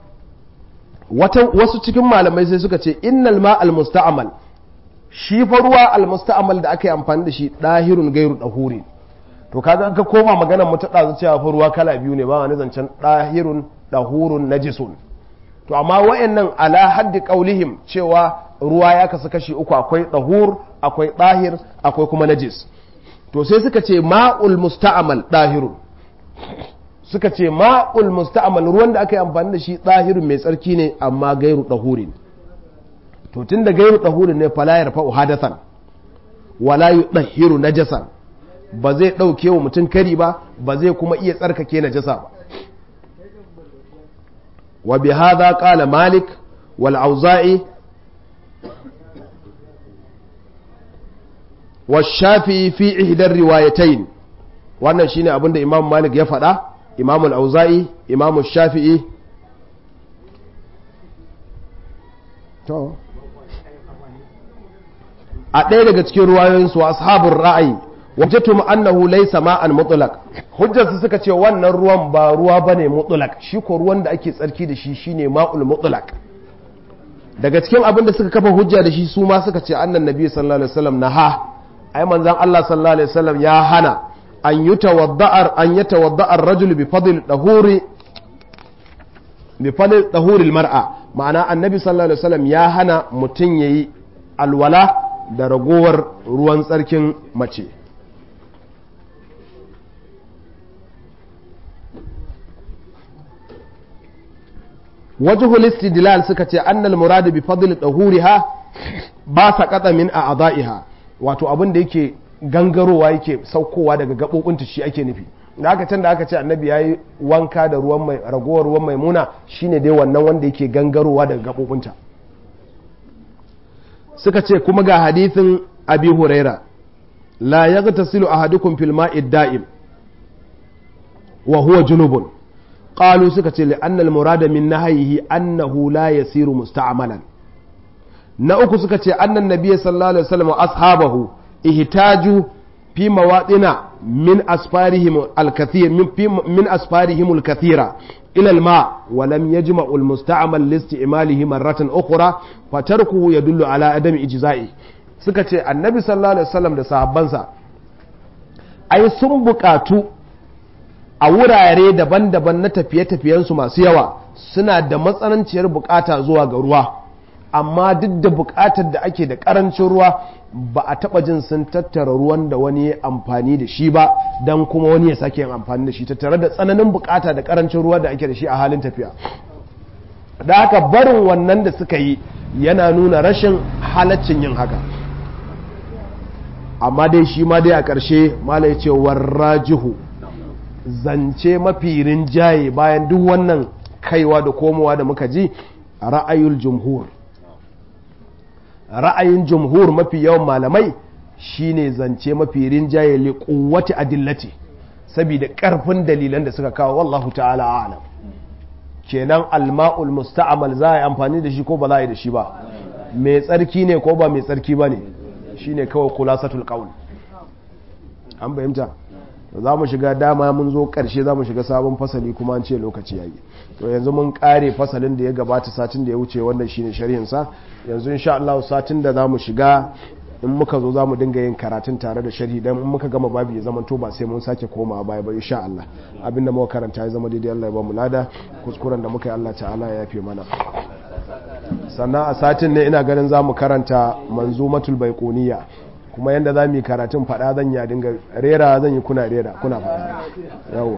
wasu cikin malamai sai suka ce innal ma al musta'mal shi fa ruwa al musta'mal da aka yi amfani da shi dahirun gairu dahuri to kaga ka koma maganar mu ta dazu cewa fa ruwa kala biyu ne ba wani zancen dahirun dahurun najisun to amma wayannan ala haddi qaulihim cewa ruwa ya kasu kashi uku akwai dahur akwai dahir akwai kuma najis to sai suka ce ma'ul musta'mal dahirun suka ce ma'ul musta'mal ruwan da aka yi amfani da shi ɗahirin mai tsarki ne amma gairu ɗahurin to tun da gairu ɗahurin ne fala ya fa'u hadathan wala yu ɗahiru najasan ba zai ɗauke wa mutum kari ba ba zai kuma iya tsarkake najasa ba wa bi hadha qala malik wal auza'i wa shafi fi ihdar riwayatayn wannan shine abin da imam malik ya faɗa imam al-auza'i imam shafi'i to a ɗaya daga cikin ruwayoyinsu ashabun ra'ayi wajatu annahu laysa ma'an mutlaq hujjarsu suka ce wannan ruwan ba ruwa bane mutlaq shi ko ruwan da ake tsarki da shi shine ma'ul mutlaq daga cikin abin da suka kafa hujja da shi su ma suka ce annan nabi sallallahu alaihi wasallam naha ai manzon Allah sallallahu alaihi wasallam ya hana an yutawadda'ar an yatawadda'ar rajul bi fadl dahuri bi fadl dahuri mar'a ma'ana annabi sallallahu alaihi wasallam ya hana mutun yayi alwala da ragowar ruwan tsarkin mace wajhul istidlal suka ce annal muradu bi fadl dahuriha ba saqata min a'dha'iha wato abin da yake gangarowa yake saukowa daga gabobinta shi ake nufi da aka can da aka ce annabi yayi wanka da ruwan mai ragowar ruwan maimuna shine dai wannan wanda yake gangarowa daga gabobinta suka ce kuma ga hadithin abi huraira la yaghtasilu ahadukum fil ma'i da'im wa huwa junubun qalu suka ce li'anna al-murada min nahyihi annahu la yasiru musta'malan na uku suka ce annan nabiyyi sallallahu alaihi wasallam ashabahu ihtaju fi mawadina min asfarihim al-kathir min min asfarihim al-kathira ila al-ma wa lam yajma'u al-musta'mal li isti'malihi marratan ukhra fatarkuhu yadullu ala adami ijza'i suka ce annabi sallallahu alaihi wasallam da sahabbansa ai sun buƙatu a wurare daban-daban na tafiye-tafiyensu masu yawa suna da matsananciyar bukata zuwa ga ruwa amma duk da bukatar da ake da karancin ruwa ba a taba jin sun tattara ruwan da wani ya amfani da shi ba don kuma wani ya sake yin amfani da shi tattare da tsananin bukata da karancin ruwa da ake da shi a halin tafiya da haka barin wannan da suka yi yana nuna rashin halaccin yin haka amma dai shi ma dai a ƙarshe mala ya ce warrajihu zance mafi rinjaye bayan duk wannan kaiwa da komowa da muka ji ra'ayul jumhur ra'ayin jumhur mafi yawan malamai shine zance mafi rinjaye li quwwati adillati saboda karfin dalilan da suka kawo wallahu ta'ala a'lam kenan alma'ul musta'mal za a yi amfani da shi ko ba za a yi da shi ba mai tsarki ne ko ba mai tsarki ba ne shine kawai khulasatul qawl an fahimta za mu shiga dama mun zo karshe za mu shiga sabon fasali kuma an ce lokaci ya yi to yanzu mun kare fasalin da ya gabata satin da ya wuce wannan shine sharhinsa yanzu insha Allah satin da za mu shiga in muka zo za mu dinga yin karatun tare da sharhi dan in muka gama babu ya zama to ba sai mun sake koma baya ba insha Allah abinda muka karanta ya zama daidai Allah ya ba mu lada kuskuren da muka yi Allah ta'ala ya yafe mana sannan a satin ne ina ganin za mu karanta manzumatul baiquniya kuma yadda za mu yi karatun faɗa zan ya dinga rera zan yi kuna rera kuna faɗa